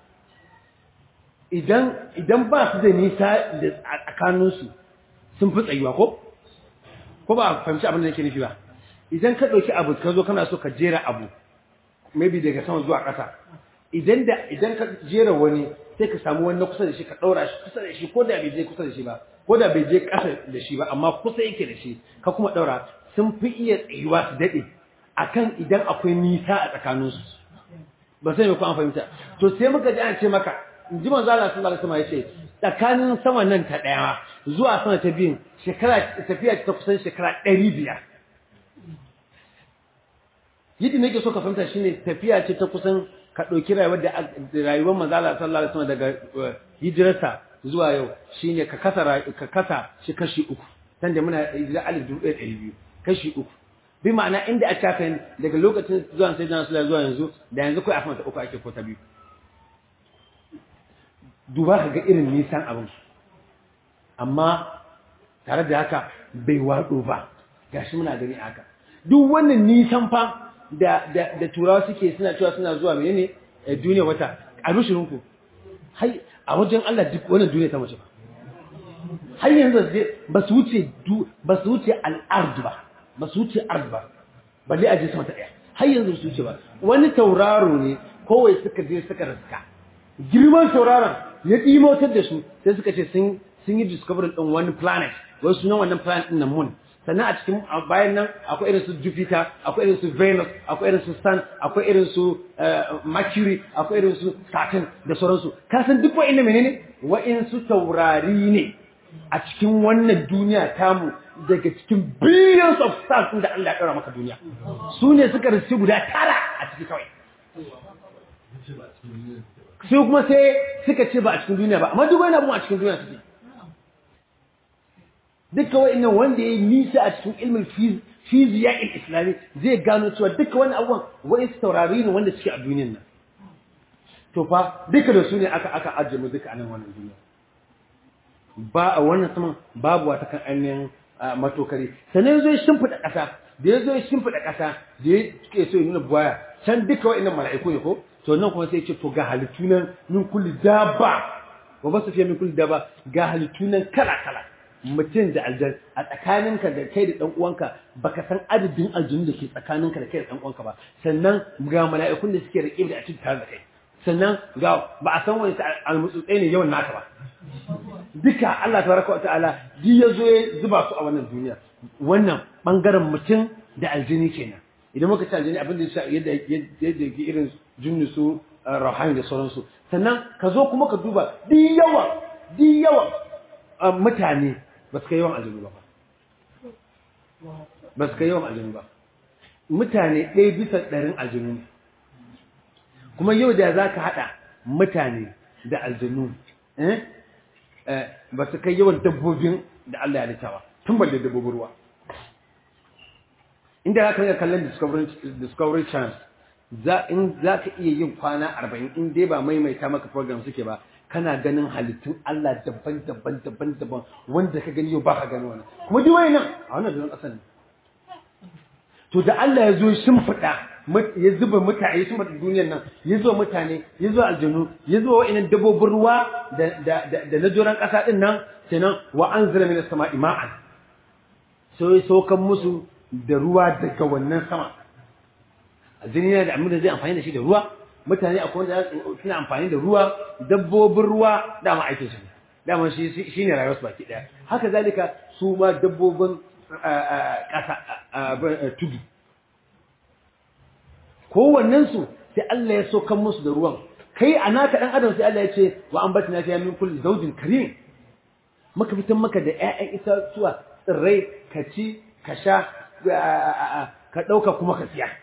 idan idan ba su da nisa da tsakaninsu sun fi tsayuwa ko ko ba a fahimci abin da nake nufi ba idan ka ɗauki abu ka zo kana so ka jera abu maybe daga sama zuwa ƙasa idan da idan ka jera wani sai ka samu wani kusa da shi ka ɗaura shi kusa da shi ko da bai je kusa da shi ba ko da bai je ƙasa da shi ba amma kusa yake da shi ka kuma ɗaura sun fi iya tsayuwa su daɗe akan idan akwai nisa a tsakaninsu ba sai mai ko an fahimta to sai muka ji an ce maka in ji manzo Allah sallallahu alaihi wasallam yace tsakanin sama nan ta ɗaya zuwa sama ta biyun shekara tafiya ta kusan shekara ɗari biyar yadda nake so ka fahimta shine tafiya ce ta kusan ka ɗauki rayuwar da rayuwar manzala sallallahu alaihi wasallam daga hijirarsa zuwa yau shine ka kasa ka kasa shi kashi uku dan da muna hijira alif dubu ɗaya ɗari biyu kashi uku bi ma'ana inda a cakan daga lokacin zuwa sai jana zuwa yanzu da yanzu kai a ta uku ake ko ta biyu duba ka ga irin nisan abin amma tare da haka bai waɗo ba gashi muna gani haka duk wannan nisan fa da da da turawa suke suna cewa suna zuwa menene duniya wata a rushirinku hai a wajen Allah duk wannan duniya ta mace ba har yanzu ba su wuce ba su wuce al'ard ba ba su wuce ard ba balle a je sama ta daya har yanzu su wuce ba wani tauraro ne kowai suka je suka raska girman tauraron ya dimotar da su sai suka ce sun sun yi discovery din wani planet wai sunan wannan planet din nan moon sannan a cikin bayan nan akwai irin su Jupiter akwai irin su Venus akwai irin su Sun akwai irin su Mercury akwai irin su Saturn da sauransu ka san duk wa'in menene wa'in su taurari ne a cikin wannan duniya tamu daga cikin billions of stars din da Allah ya ɗora maka duniya su ne suka rasu guda tara a ciki kawai sai kuma sai suka ce ba a cikin duniya ba amma duk wani abu a cikin duniya suke duka wa'annan wanda ya yi nisa a cikin ilmin fiziya islami zai gano cewa duka wani abubuwan wa'in su taurari ne wanda suke a duniyan nan to fa duka da su ne aka aka ajiye mu duka a nan wannan duniya ba a wannan saman babu wata kan ainihin matokari sannan ya zo ya shimfiɗa ƙasa da ya zo ya shimfiɗa ƙasa da ya ke so ya nuna buwaya can duka wa'annan mala'iku ne ko to nan kuma sai ya ce to ga halittu nan min kulli dabba wa ba su fiye min kulli dabba ga halittu nan kala kala mutum da aljan a tsakaninka da kai da ɗan uwanka baka san adadin aljanu da ke tsakaninka da kai da ɗan uwanka ba sannan ga mala'ikun da suke rike da a cikin tare da kai sannan ga ba a san wani almutsutsai ne yawan naka ba duka Allah tabaraka wa ta'ala ji ya zo ya zuba su a wannan duniya wannan bangaren mutum da aljini kenan idan muka ci aljini abin da yadda yadda ke irin junni su rahani da sauransu sannan ka zo kuma ka duba di yawan di yawan mutane ba su kai yawan aljanu ba ba su kai yawan aljanu ba mutane ɗaya bisa ɗarin aljanu ne kuma yau da za ka haɗa mutane da aljanu ba su kai yawan dabbobin da Allah ya halitta ba tun balle dabbobin ruwa inda za ka riga kallon discovery channel za in za ka iya yin kwana arba'in in dai ba maimaita maka program suke ba kana ganin halittun Allah daban daban daban daban wanda ka gani yau ba ka gani wannan kuma duk wani nan a wannan doron ƙasar ne to da Allah ya zo shimfiɗa ya zuba mutane ya shimfiɗa duniyar nan ya zo mutane ya zo aljanu ya zo wa'annan dabbobin ruwa da da da na doron ƙasa din nan kenan wa anzala minas sama'i ma'an sai ya saukan musu da ruwa daga wannan sama aljini yana da abin da zai amfani da shi da ruwa mutane akwai wanda suna amfani da ruwa dabbobin ruwa dama aikin su dama shi shine rayuwar su baki daya haka zalika su ma dabbobin ƙasa tudu kowannen su sai Allah ya saukan musu da ruwan kai a naka dan adam sai Allah ya ce wa ambatna fiha min kulli zawjin karim maka fitan maka da ƴaƴan itatuwa tsirrai ka ci ka sha ka ɗauka kuma ka siya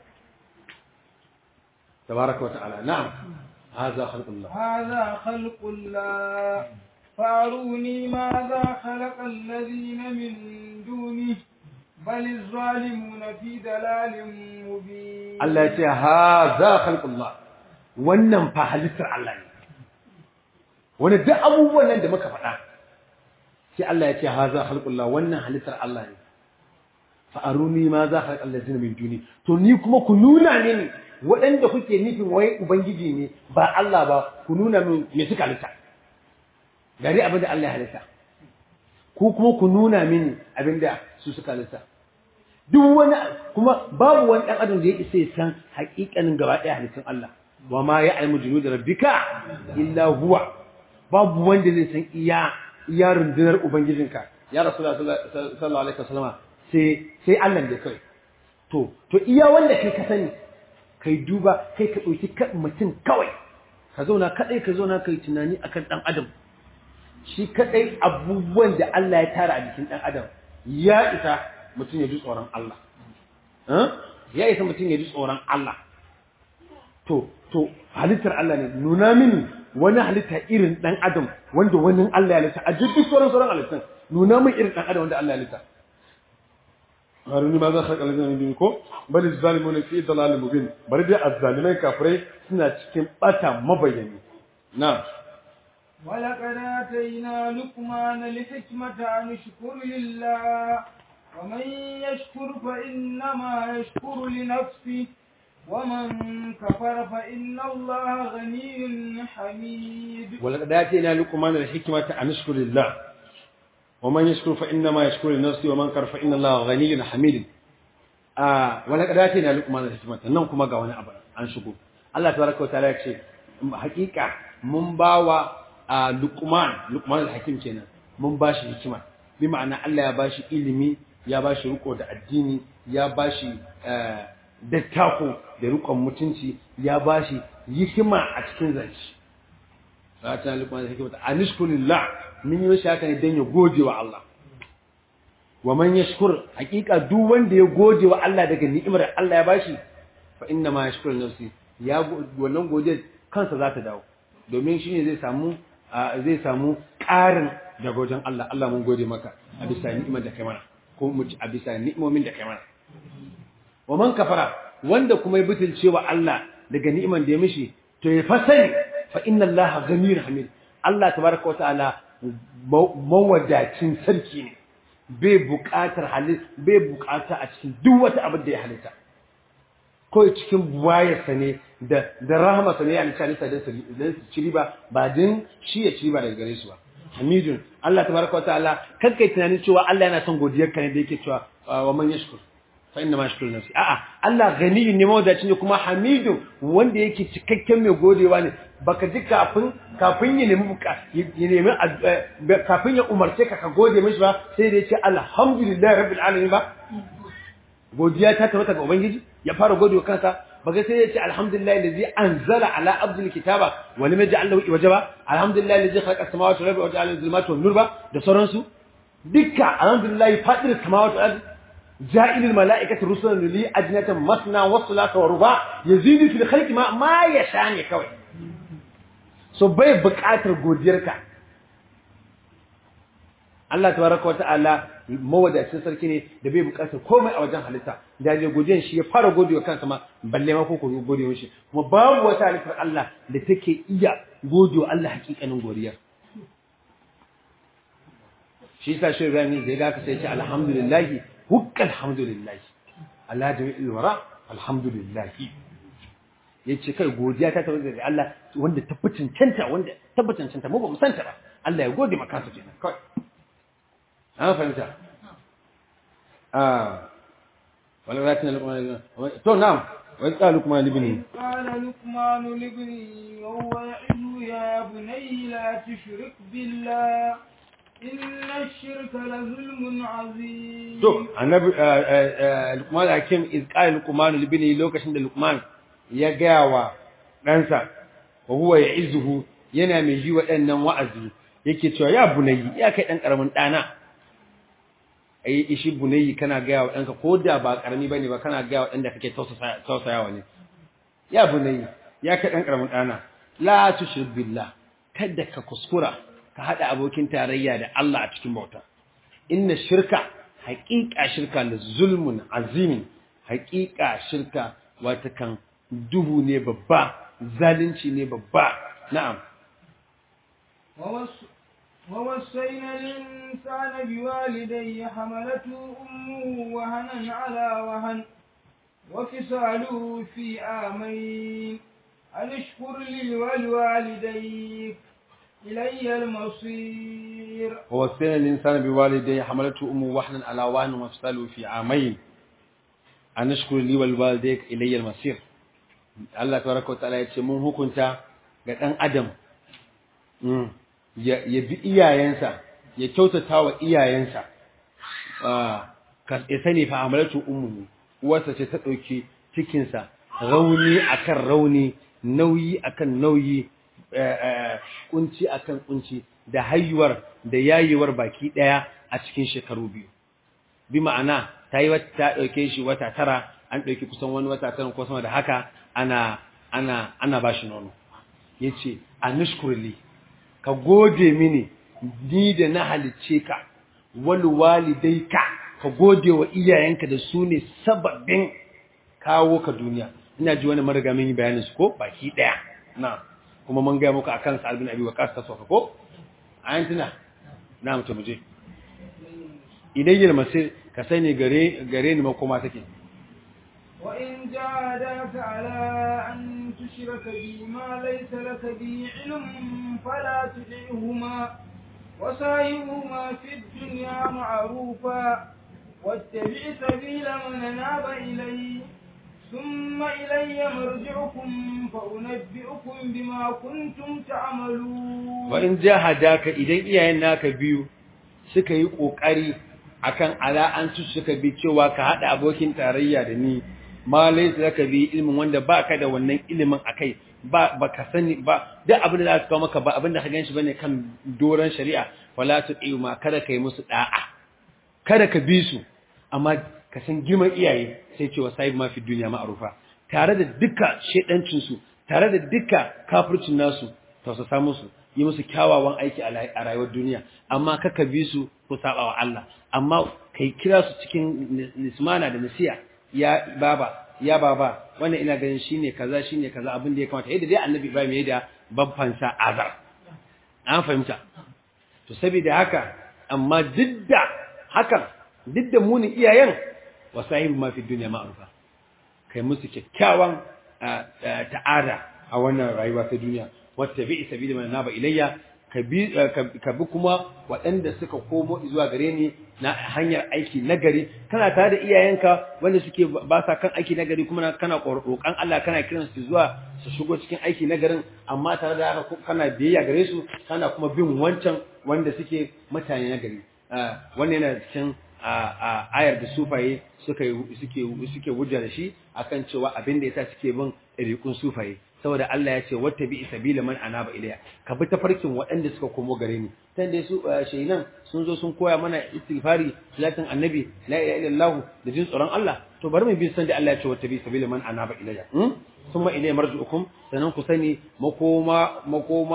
تبارك وتعالى نعم هذا خلق الله هذا خلق الله فأروني ماذا خلق الذين من دونه بل الظالمون في دلال مبين الله يتي هذا خلق الله wannan fa halittar Allah ne wani duk abubuwan nan da muka faɗa sai Allah ya ce haza khalqullah wannan halittar Allah ne fa aruni ma za khalaq allazina min duni to ni kuma ku nuna mini waɗanda kuke nufin wai ubangiji ne ba Allah ba ku nuna min me suka halitta gari abin da Allah ya halitta ku kuma ku nuna mini abin da su suka halitta duk wani kuma babu wani ɗan adam da ya isa ya san haƙiƙanin gaba ɗaya halittun Allah wa ma ya almu junu da rabbika illa huwa babu wanda zai san iya iya rundunar ubangijinka ya rasulullah sallallahu alaihi wasallam sai sai Allah ne kai to to iya wanda kai ka sani kai duba kai ka ɗauki mutum kawai ka zauna kaɗai ka zauna kai tunani akan ɗan adam shi kaɗai abubuwan da Allah ya tara a jikin ɗan adam ya isa mutum ya ji tsoron Allah ya isa mutum ya ji tsoron Allah to to halittar Allah ne nuna mini wani halitta irin ɗan adam wanda wani Allah ya halitta a duk sauran sauran halittun nuna min irin ɗan adam wanda Allah ya halitta haruni ma za ka kalli zan yi ko bali zalimuna fi dalalin mubin bari dai azzalimai kafirai suna cikin bata mabayani na ولقد آتينا لقمان الحكمة أن اشكر لله ومن يشكر فإنما يشكر لنفسه ومن كفر فإن الله غني حميد ولقد آتينا لقمان الحكمة أن اشكر لله ومن يشكر فإنما يشكر لنفسه ومن كفر فإن الله غني حميد آه ولقد آتينا لقمان الحكمة nan kuma ga wani abu an shigo Allah tabaraka wa ta'ala ya ce hakika mun bawa Luqman Luqman al-Hakim kenan mun bashi hikima bi ma'ana Allah ya bashi ilimi ya bashi riko da addini ya bashi dattako da rikon mutunci ya bashi hikima a cikin zance Sa'atan Luqman al-Hakim ta anishkulillah mun yi shi haka ne dan ya gode wa Allah wa man yashkur hakika duk wanda ya gode wa Allah daga ni'imar Allah ya bashi fa inna ma yashkuru nafsi ya wannan gode kansa za ta dawo domin shine zai samu zai samu ƙarin daga wajen Allah Allah mun gode maka a bisa ni'imar da kai mana ko mu a bisa ni'imomin da kai mana wa man kafara wanda kuma ya butulce wa Allah daga ni'imar da ya mishi to ya fasani fa inna Allah ghaniyun hamid Allah tabaraka wa ta'ala mawadacin sarki ne bai buƙatar halis bai buƙata a cikin duk wata abin da ya halitta ko cikin buwayarsa ne da da rahamarsa ne ya halitta halitta don su ci riba ba din shi ya ci riba daga gare su ba hamidun Allah tabaraka wa ta'ala kan kai tunanin cewa Allah yana son godiyar ka ne da yake cewa wa man yashkur fa inna ma yashkuru nafsi a'a Allah ganiyun ne mawadaci ne kuma hamidun wanda yake cikakken mai godewa ne baka ji kafin kafin ya nemi ya nemi kafin ya umarce ka ka gode mishi ba sai da ya ce alhamdulillahi rabbil alamin ba godiya ta tabbata ga ubangiji ya fara godewa kansa baga sai ya ce alhamdulillahi allazi anzala ala abdil kitaba wa lam yaj'al lahu iwaja ba alhamdulillahi allazi khalaqa as-samawati wal arda wa ja'ala adh-dhulumati wan nur ba da sauransu dukka alhamdulillahi fatir as-samawati wal arda جائل الملائكة رسلا لي أجنة مثنى وثلاث ورباع يزيد في الخلق ما ما يشاء كوي so bai buƙatar godiyarka Allah tabaraka wata'ala mawadacin sarki ne da bai bukatar komai a wajen halitta da ne godiyan shi ya fara godewa kansa ma balle ma ko ko gode mishi kuma babu wata halittar Allah da take iya godewa Allah hakikanin godiyar shi yasa shi Ibrahim da ya ga ka sai ce alhamdulillah hukka alhamdulillah Allah jami'il wara alhamdulillah yace kai godiya ta tabbata da Allah wanda tabbacin canta wanda tabbacin canta mu ba mu santa ba Allah ya gode maka su kenan kai an fahimta ah wala ratina luqman to na'am wa qala luqman libni قال لقمان لابنه وهو يعظه يا بني لا تشرك بالله إن الشرك لظلم عظيم to annabi luqman hakim iz qala luqman libni lokacin da luqman ya gaya wa ɗansa wa huwa ya'izuhu yana mai ji waɗannan wa'azi yake cewa ya bunayi ya kai ɗan ƙaramin ɗana ai ishi bunayi kana gaya wa ɗanka ko da ba ƙarami bane ba kana gaya wa ɗan da kake tausayawa ne ya bunayi ya kai ɗan ƙaramin ɗana la tushrik billah kada ka kuskura ka haɗa abokin tarayya da Allah a cikin bauta inna shirka haƙiƙa shirka da zulmun azimin haƙiƙa shirka wata kan duhu ne babba zalunci ne babba na'am ووص- ووصينا الإنسان بوالديه حملته أمه وهنا على وهن وفصاله في آمين أن اشكر لي ولوالديك إلي المصير ووصينا الإنسان بوالديه حملته أمه وحنا على وهن وفصاله في عامين أن اشكر لي ولوالديك إلي المصير Allah tabaraka wa ta'ala ya ce mun hukunta ga ɗan adam mm, ya ya bi iyayensa ya kyautata wa iyayensa Ah, ka ya sani fa amalatu ummu uwarsa ce ta ɗauki cikinsa rauni akan rauni nauyi akan nauyi eh, eh, kunci akan kunci da haihuwar da yayewar baki ɗaya a cikin shekaru biyu bi ma'ana ta yi wata ta ɗauke shi wata tara an ɗauki kusan wani wata tara ko sama da haka ana ana ana ba shi nono ya ce a nushkurli ka gode mini ni da na halicce ka wal walidaika ka gode wa iyayenka da su ne sababin kawo ka duniya ina ji wani mariga mun yi bayanin su ko baki daya na kuma mun ga muku akan Sa'ad bin Abi Waqqas ta soka ko ayan tuna na mutum je idayyar masir ka sani gare gare ni makoma take وإن جاهداك على أن تشرك بي ما ليس لك به علم فلا تطعهما وصاحبهما في الدنيا معروفا واتبع سبيل من أناب إلي ثم إلي مرجعكم فأنبئكم بما كنتم تعملون wa in jahadaka idan iyayen naka biyu suka yi kokari akan ala an su suka bi cewa ka hada abokin tarayya da ni ma laysa laka bi ilmin wanda baka da wannan ilimin akai ba baka sani ba duk abin da za su kawo maka ba abin da ka ganshi bane kan doran shari'a wala tu'iu ma kada kai musu da'a kada ka bi su amma ka san girman iyaye sai cewa sahib ma fi duniya ma'rufa tare da duka shedancin su tare da duka kafircin nasu tausasa musu yi musu kyawawan aiki a lai- a rayuwar duniya amma kaka bi su ko saba wa Allah amma kai kira su cikin ni- nismana da nasiya ya baba ya baba wannan ina ganin shine kaza shine kaza abin da ya kamata yadda dai annabi Ibrahim ya da babban sa azar an fahimta to saboda haka amma duk da hakan duk da muni iyayen wa sahibu ma fi dunya ma'rufa kai musu kyakkyawan ah, ah, ta'ada a wannan rayuwa ta duniya wata bi sabili man naba ilayya ka bi ka bi kuma waɗanda suka komo zuwa gare ni na hanyar aiki nagari kana tare da iyayenka wanda suke ba sa kan aiki nagari kuma na- kana roƙan Allah kana kiran su zuwa su shigo cikin aiki nagarin amma tare da haka kana biyayya gare su kana kuma bin wancan wanda suke mutane nagari Ah, wannan yana cikin a ayar da sufaye suka suke suke hujja da shi akan cewa abin da yasa suke bin ɗariƙun sufaye saboda Allah ya ce wata bi sabila man anaba ilayya ka bi tafarkin waɗanda suka komo gare ni tan dai su shayinan sun zo sun koya mana istighfari salatin annabi la ilaha illallah da jin tsoron Allah to bari mu bi san da Allah ya ce wata bi sabila man anaba ilayya hmm? summa ilayya marji'ukum sanan ku sani makoma makoma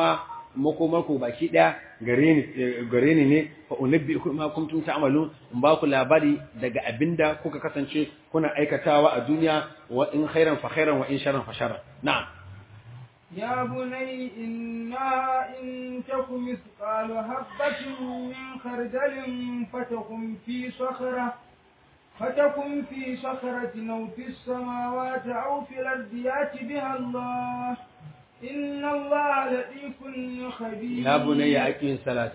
makomarku baki daya gare ni gare ni ne fa unabbiukum ma kuntum ta'malun in ba ku labari daga abinda kuka kasance kuna aikatawa a duniya wa in khairan fa khairan wa in sharran fa sharran na'am يا بني إنا إن تك مثقال حبة من خردل فتكن في صخرة فتكن في صخرة أو في السماوات أو في الأرض يأت بها الله إن الله لطيف خبير يا بني أقم الصلاة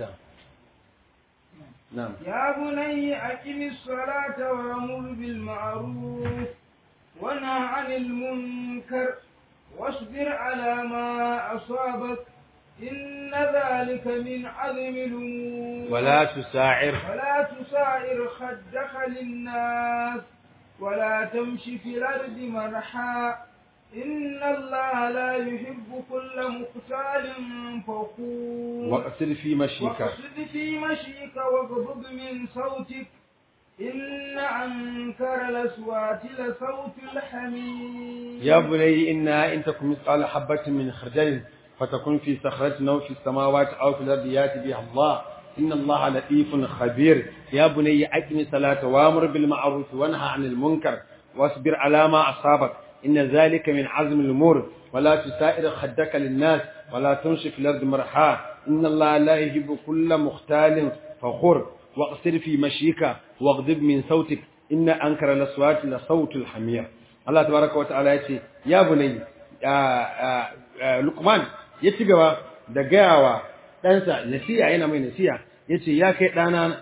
نعم يا بني أقم الصلاة وأمر بالمعروف ونهى عن المنكر واصبر على ما أصابك إن ذلك من عزم الأمور ولا تساعر ولا تسائر خدك للناس ولا تمشي في الأرض مرحا إن الله لا يحب كل مختال فخور واقصد في مشيك واقصد في مشيك واغضض من صوتك إن أنكر الأصوات لصوت الحمير يا بني إنها إن تكن مثقال حبة من خردل فتكن في صخرة أو في السماوات أو في الأرض يأتي بها الله إن الله لطيف خبير يا بني أقم الصلاة وأمر بالمعروف وانهى عن المنكر واصبر على ما أصابك إن ذلك من عزم الأمور ولا تسائر خدك للناس ولا تمشي في الأرض مرحا إن الله لا يحب كل مختال فخور واقصر في مشيك واغضب من صوتك إن أنكر الأصوات لصوت الحمير Allah tabaraka wata'ala ya ce ya bunai Luqman ya ci gaba da gayawa ɗansa nasiya yana mai nasiya ya ce ya kai ɗana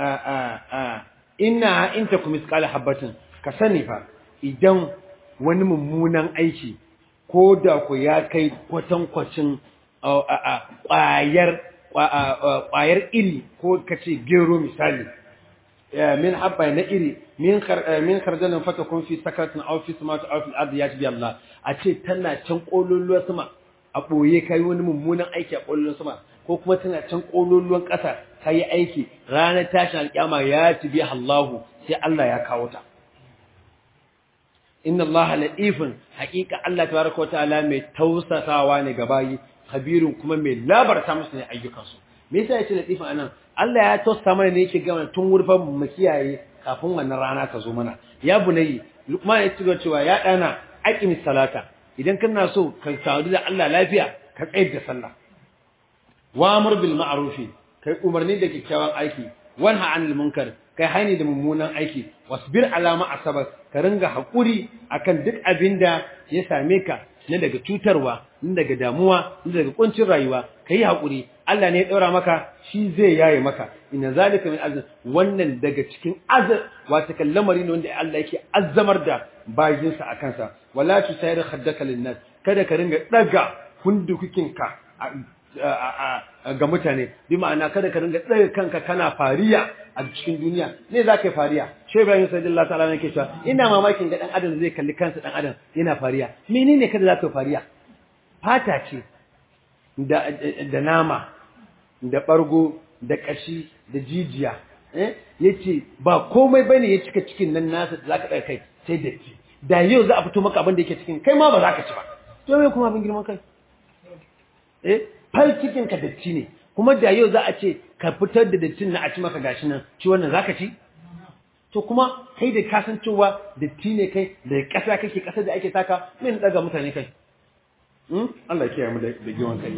ina in ta kuma iskala habbatin ka sani fa idan wani mummunan aiki ko da ku ya kai kwatankwacin ƙwayar ƙwayar iri ko ka ce gero misali من حبة نئري من خر من خردل فتكون في سكرة أو في سماء أو في الأرض يجب الله أشي تنا تنقول له سما أبوye kai wani mummunan aiki a ƙwallon sama ko kuma tana can ƙololuwan ƙasa ka yi aiki ranar tashin alƙiyama ya ci biya Allahu sai Allah ya kawo ta inna Allah latifun haƙiƙa Allah tabaraka wa ta'ala mai tausasawa ne ga bayi khabirun kuma mai labarta musu ne ayyukansu me yasa yace latifun anan Allah ya tosta mana ne yake gama tun wurfan mu kiyaye kafin wannan rana ta zo mana ya bunayi Luqman ya ci cewa ya dana aqimis salata idan kana so ka sadu da Allah lafiya ka tsayar da sallah wa amr bil ma'ruf kai umarni da kyakkyawan aiki wanha 'anil munkar kai hani da mummunan aiki wasbir ala ma asabak ka ringa hakuri akan duk abinda ya same ka na daga cutarwa na daga damuwa na daga kuncin rayuwa kai hakuri Allah ne ya daura maka shi zai yaye maka inna zalika min azm wannan daga cikin azar wata kallamari ne wanda Allah yake azzamar da bayinsa akan sa wala tusayir khaddaka linnas kada ka ringa daga hundukukin ka ga mutane bi ma'ana kada ka ringa daga kanka kana fariya a cikin duniya ne za ka yi fariya shi Ibrahim sallallahu ta'ala ne ke cewa ina mamakin ga dan adam zai kalli kansa dan adam yana fariya menene kada za ka yi fariya fata ce da da nama da ɓargo da ƙashi da jijiya ya ce ba komai bane ya cika cikin nan nasa da za ka ɗaga kai sai datti da yau za a fito maka abin da yake cikin kai ma ba za ka ci ba to me kuma abin girman kai eh fal cikin ka datti ne kuma da yau za a ce ka fitar da dattin na a ci maka gashi nan ci wannan za ka ci to kuma kai da ka san cewa datti ne kai da ƙasa kake ƙasa da ake taka me na ɗaga mutane kai Allah ya kiyaye mu da girman kai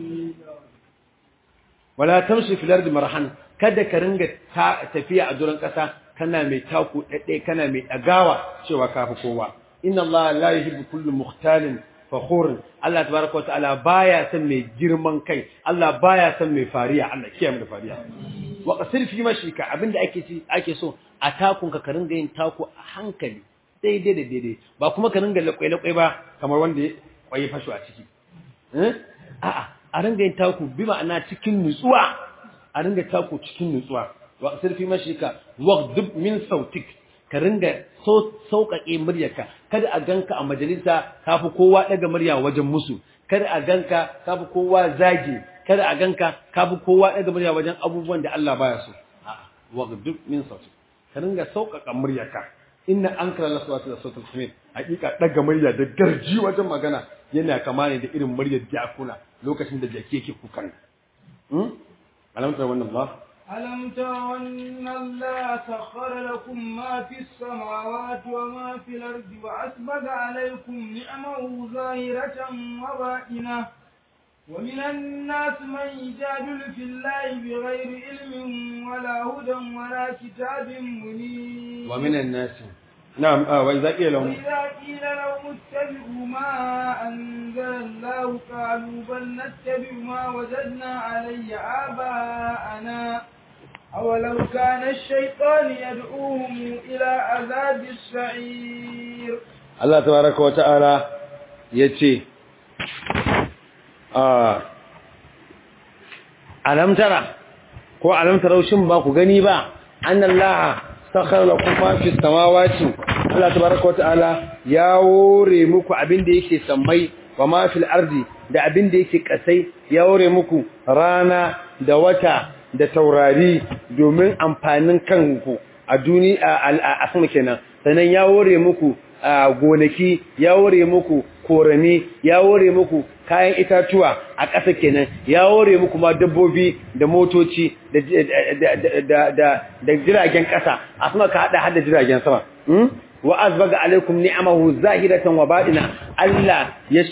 wala tamshi fil ardi marhan kada ka ringa tafiya a duran kasa kana mai taku dade kana mai dagawa cewa kafi kowa inna Allah la yuhibbu kullu mukhtalin fakhur Allah tabaaraka wa ta'ala baya son mai girman kai Allah baya son mai fariya Allah kiyaye mu da fariya wa qasir fi mashika abinda ake ci ake so a takun ka ringa yin taku a hankali daidai da daidai ba kuma ka ringa lakwai lakwai ba kamar wanda ya kwaye fasho a ciki eh a'a a ringa yin taku bi ma'ana cikin nutsuwa a ringa taku cikin nutsuwa wa sirfi mashika waghdub min sautik ka ringa sauƙaƙe muryarka kada a ganka a majalisa kafi kowa daga murya wajen musu kada a ganka kafi kowa zage kada a ganka kafi kowa daga murya wajen abubuwan da Allah baya so waghdub min sautik ka ringa sauƙaƙa muryarka inna ankara laswati da sautul hamid hakika daga murya da garji wajen magana yana kama ne da irin muryar jakuna lokacin da jaki yake kukan hmm alamtar wannan ba ألم تروا أن الله سخر لكم ما في السماوات وما في الأرض وأسبغ عليكم نعمه ظاهرة وباطنة ومن الناس من يجادل في الله بغير علم ولا هدى ولا كتاب منير ومن الناس نعم آه وإذا قيل لهم وإذا قيل لهم اتبعوا ما أنزل الله قالوا بل نتبع ما وجدنا عليه آباءنا أولو كان الشيطان يدعوهم إلى عذاب السعير Allah tabaraka wa ta'ala yace ah alam tara ko alam taraushin ba ku gani ba annallaha sakhara lakum ma fis samawati Allah tabaraka wa ta'ala ya wore muku abin da yake sammai wa ma fil ardi da abin da yake kasai ya wore muku rana da wata da taurari domin amfanin kanku a duniya a sama kenan sannan ya wore muku a gonaki ya ware muku korami ya ware muku kayan itatuwa a ƙasa kenan ya ware muku ma dabbobi da motoci da da da da jiragen ƙasa a sama ka hada hada jiragen sama wa azbaga alaikum ni'amahu zahiratan wa batina Allah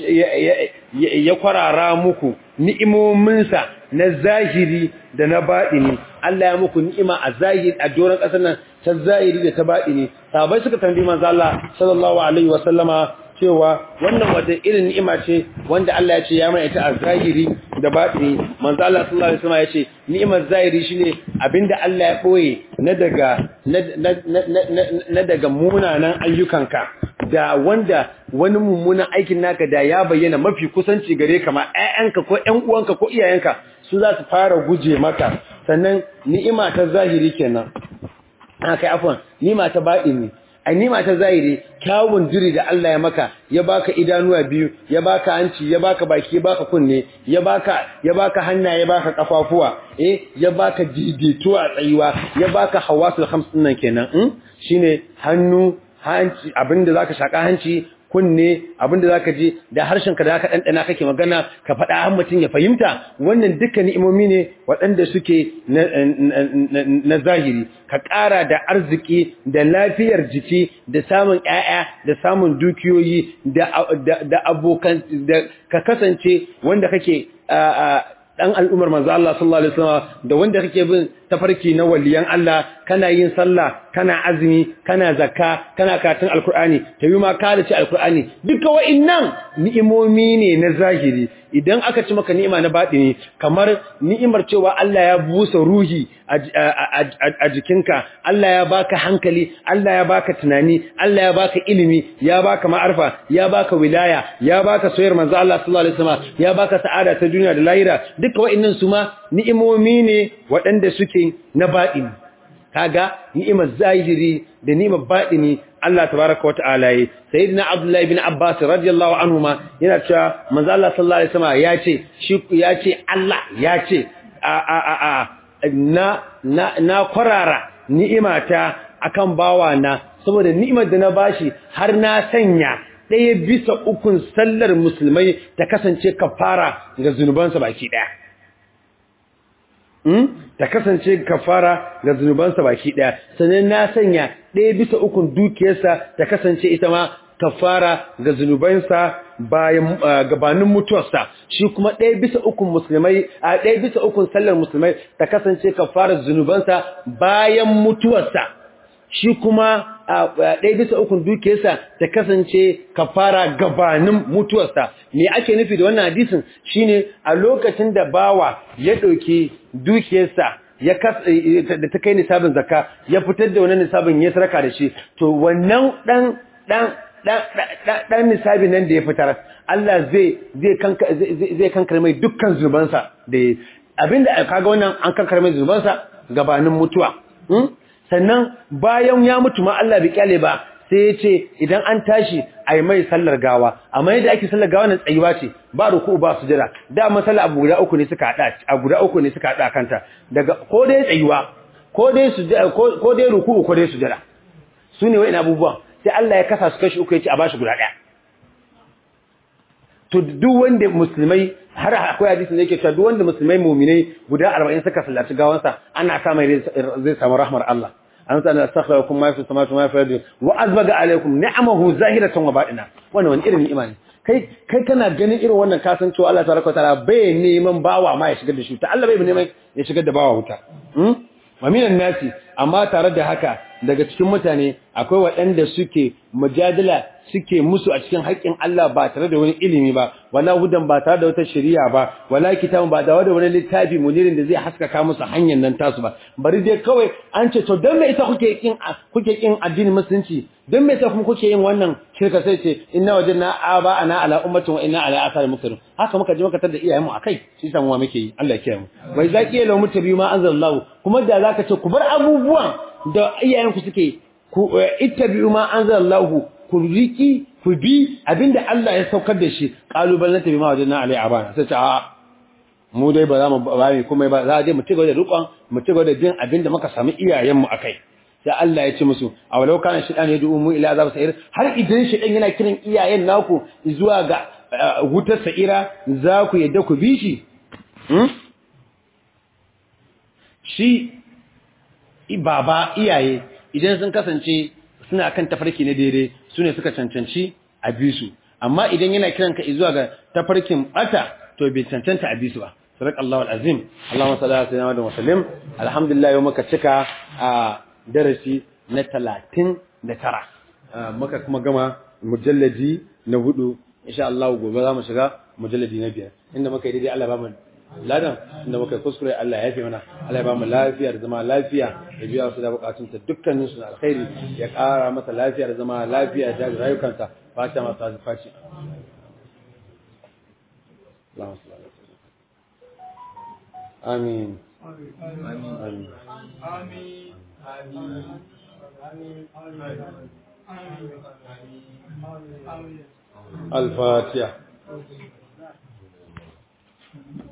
ya kwarara muku ni'imominsa na zahiri da na baɗini Allah ya muku ni'ima a zahiri a doron ƙasar nan ta zahiri da ta baɗini sahabbai suka tambayi manzo Allah sallallahu alaihi wa sallama cewa wannan wata irin ni'ima ce wanda Allah ya ce ya mai ita a zahiri da baɗini manzo Allah sallallahu alaihi wasallam ya ce ni'imar zahiri shine abinda Allah ya boye na daga na daga munanan ayyukanka da wanda wani mummunan aikin naka da ya bayyana mafi kusanci gare ka ma ƴaƴanka ko ƴan uwanka ko iyayenka su za su fara guje maka sannan ni'ima ta zahiri kenan kai afwan ni'ima ta baɗini a nima ta zahiri kyawun jiri da Allah ya maka ya baka idanuwa biyu ya baka hanci ya baka baki ya baka kunne ya baka ya baka hannaye ya baka kafafuwa eh ya baka daidaituwa tsayuwa ya baka hawasul khams din nan kenan in shine hannu hanci abinda zaka shaka hanci kunne abinda zaka ji da harshenka da zaka dandana kake magana ka faɗa har mutum ya fahimta wannan duka ni'imomi ne waɗanda suke na zahiri ka ƙara da arziki da lafiyar jiki da samun ƴaƴa da samun dukiyoyi da abokan da ka kasance wanda kake dan al'umar manzo Allah sallallahu alaihi wasallam da wanda kake bin tafarki na waliyan Allah kana yin sallah kana azumi kana zakka kana karatun alkur'ani tayi ma ka da ci alkur'ani duka wa'annan ni'imomi ne na zahiri idan aka ci maka ni'ima na batini kamar ni'imar cewa Allah ya busa ruhi a jikinka Allah ya baka hankali Allah ya baka tunani Allah ya baka ilimi ya baka ma'arfa ya baka wilaya ya baka soyar manzo Allah sallallahu alaihi wasallam ya baka sa'ada ta duniya da lahira duka wa'annan su ma ni'imomi ne waɗanda suke na batini kaga ni'imar zahiri da ni'imar batini Allah tabaraka wata'ala yi sayyidina Abdullah ibn Abbas radiyallahu anhuma yana cewa manzo Allah sallallahu alaihi wasallam ya ce shi ya ce Allah ya ce a a a a na na na kwarara ni'imata akan bawa na saboda ni'imar da na bashi har na sanya ɗaya bisa ukun sallar musulmai ta kasance kafara ga zunubansa baki ɗaya ta kasance kafara ga zunubansa baki daya sannan na sanya ɗaya bisa ukun dukiyarsa ta kasance ita ma kafara ga zunubansa bayan gabanin mutuwarsa shi kuma ɗaya bisa ukun musulmai a ɗaya bisa ukun sallar musulmai ta kasance kafara zunubansa bayan mutuwarsa shi kuma ɗaya bisa ukun dukiyarsa ta kasance kafara gabanin mutuwarsa me ake nufi da wannan hadisin shine a lokacin da bawa ya ɗauki dukiyarsa ya da ta kai nisabin zakka ya fitar da wannan nisabin ya sarka da shi to wannan dan dan dan nisabin nan da ya fitar Allah zai zai kanka zai kankare mai dukkan zunubansa da abinda kaga wannan an kankare mai zunubansa gabanin mutuwa sannan bayan ya mutu ma Allah bai kyale ba sai ya ce idan an tashi a yi mai sallar gawa amma yadda ake sallar gawa na tsayuwa ce ba ruku ba su jira da masala abu guda uku ne suka hada a guda uku ne suka hada kanta daga ko dai tsayuwa ko dai su ko dai ruku ko dai su jira su ne wa'in abubuwan sai Allah ya kasa su kashi uku ya ce a bashi guda daya to duk wanda musulmai har akwai hadisi da yake cewa duk wanda musulmai mu'minai guda 40 suka sallaci gawansa ana sa mai zai samu rahmar Allah an sa astaghfirukum ma fi samawati wa ma fi ardi wa azbaga alaykum ni'amahu zahiratan wa batina wannan wani irin ni'ima ne kai kai kana ganin irin wannan kasancewa Allah tabaraka taala bai neman bawa ma ya shigar da shi ta Allah bai neman ya shigar da bawa wuta wa minan nasi amma tare da haka daga cikin mutane akwai waɗanda suke mujadala suke musu a cikin haƙƙin Allah ba tare da wani ilimi ba wala hudan ba tare da wata shari'a ba wala kitabun ba da wani littafi munirin da zai haskaka musu hanyar nan tasu ba bari dai kawai an ce to dan me ita kuke kin kuke kin addinin musulunci dan me ita kuma kuke yin wannan shirka sai ce inna wajadna aba ana ala ummatin wa inna ala athari muqtadun haka muka je muka tada iyayen mu akai shi sa mu muke yi Allah ya kiyaye mu wai zaki yalo mutabi ma anzalallahu kuma da zaka ce ku bar abubuwan da iyayenku suke ku ittabi'u ma anzalallahu ku riki ku bi abinda Allah ya saukar da shi kalubalen tabi ma wajen alai abana sai ce a mu dai ba za mu ba mu kuma ba za a je mu cigaba da rukon mu cigaba da bin abinda muka samu iyayen mu akai sai Allah ya ce musu a walau kana shidan ya du'u mu ila azab sa'ir har idan shidan yana kiran iyayen naku zuwa ga wutar sa'ira za ku yadda ku bi shi shi baba iyaye idan sun kasance suna kan tafarki na daidai su ne suka cancanci a bisu amma idan yana kiran ka zuwa ga tafarkin bata to bai cancanta a bisu ba sadaq Allahu alazim Allahumma salli ala sayyidina wa sallim alhamdulillah yau muka cika a darasi na 39 muka kuma gama mujalladi na hudu insha Allah gobe za mu shiga mujalladi na biyar inda muka yi daidai Allah ba mu ladan inda muka kuskure Allah ya fi mana Allah ya ba mu lafiya da zama lafiya ya biya su da bukatun ta dukkanin su na alkhairi ya ƙara mata lafiya da zama lafiya da rayukansa fata masu azufaci amin amin الفاتحة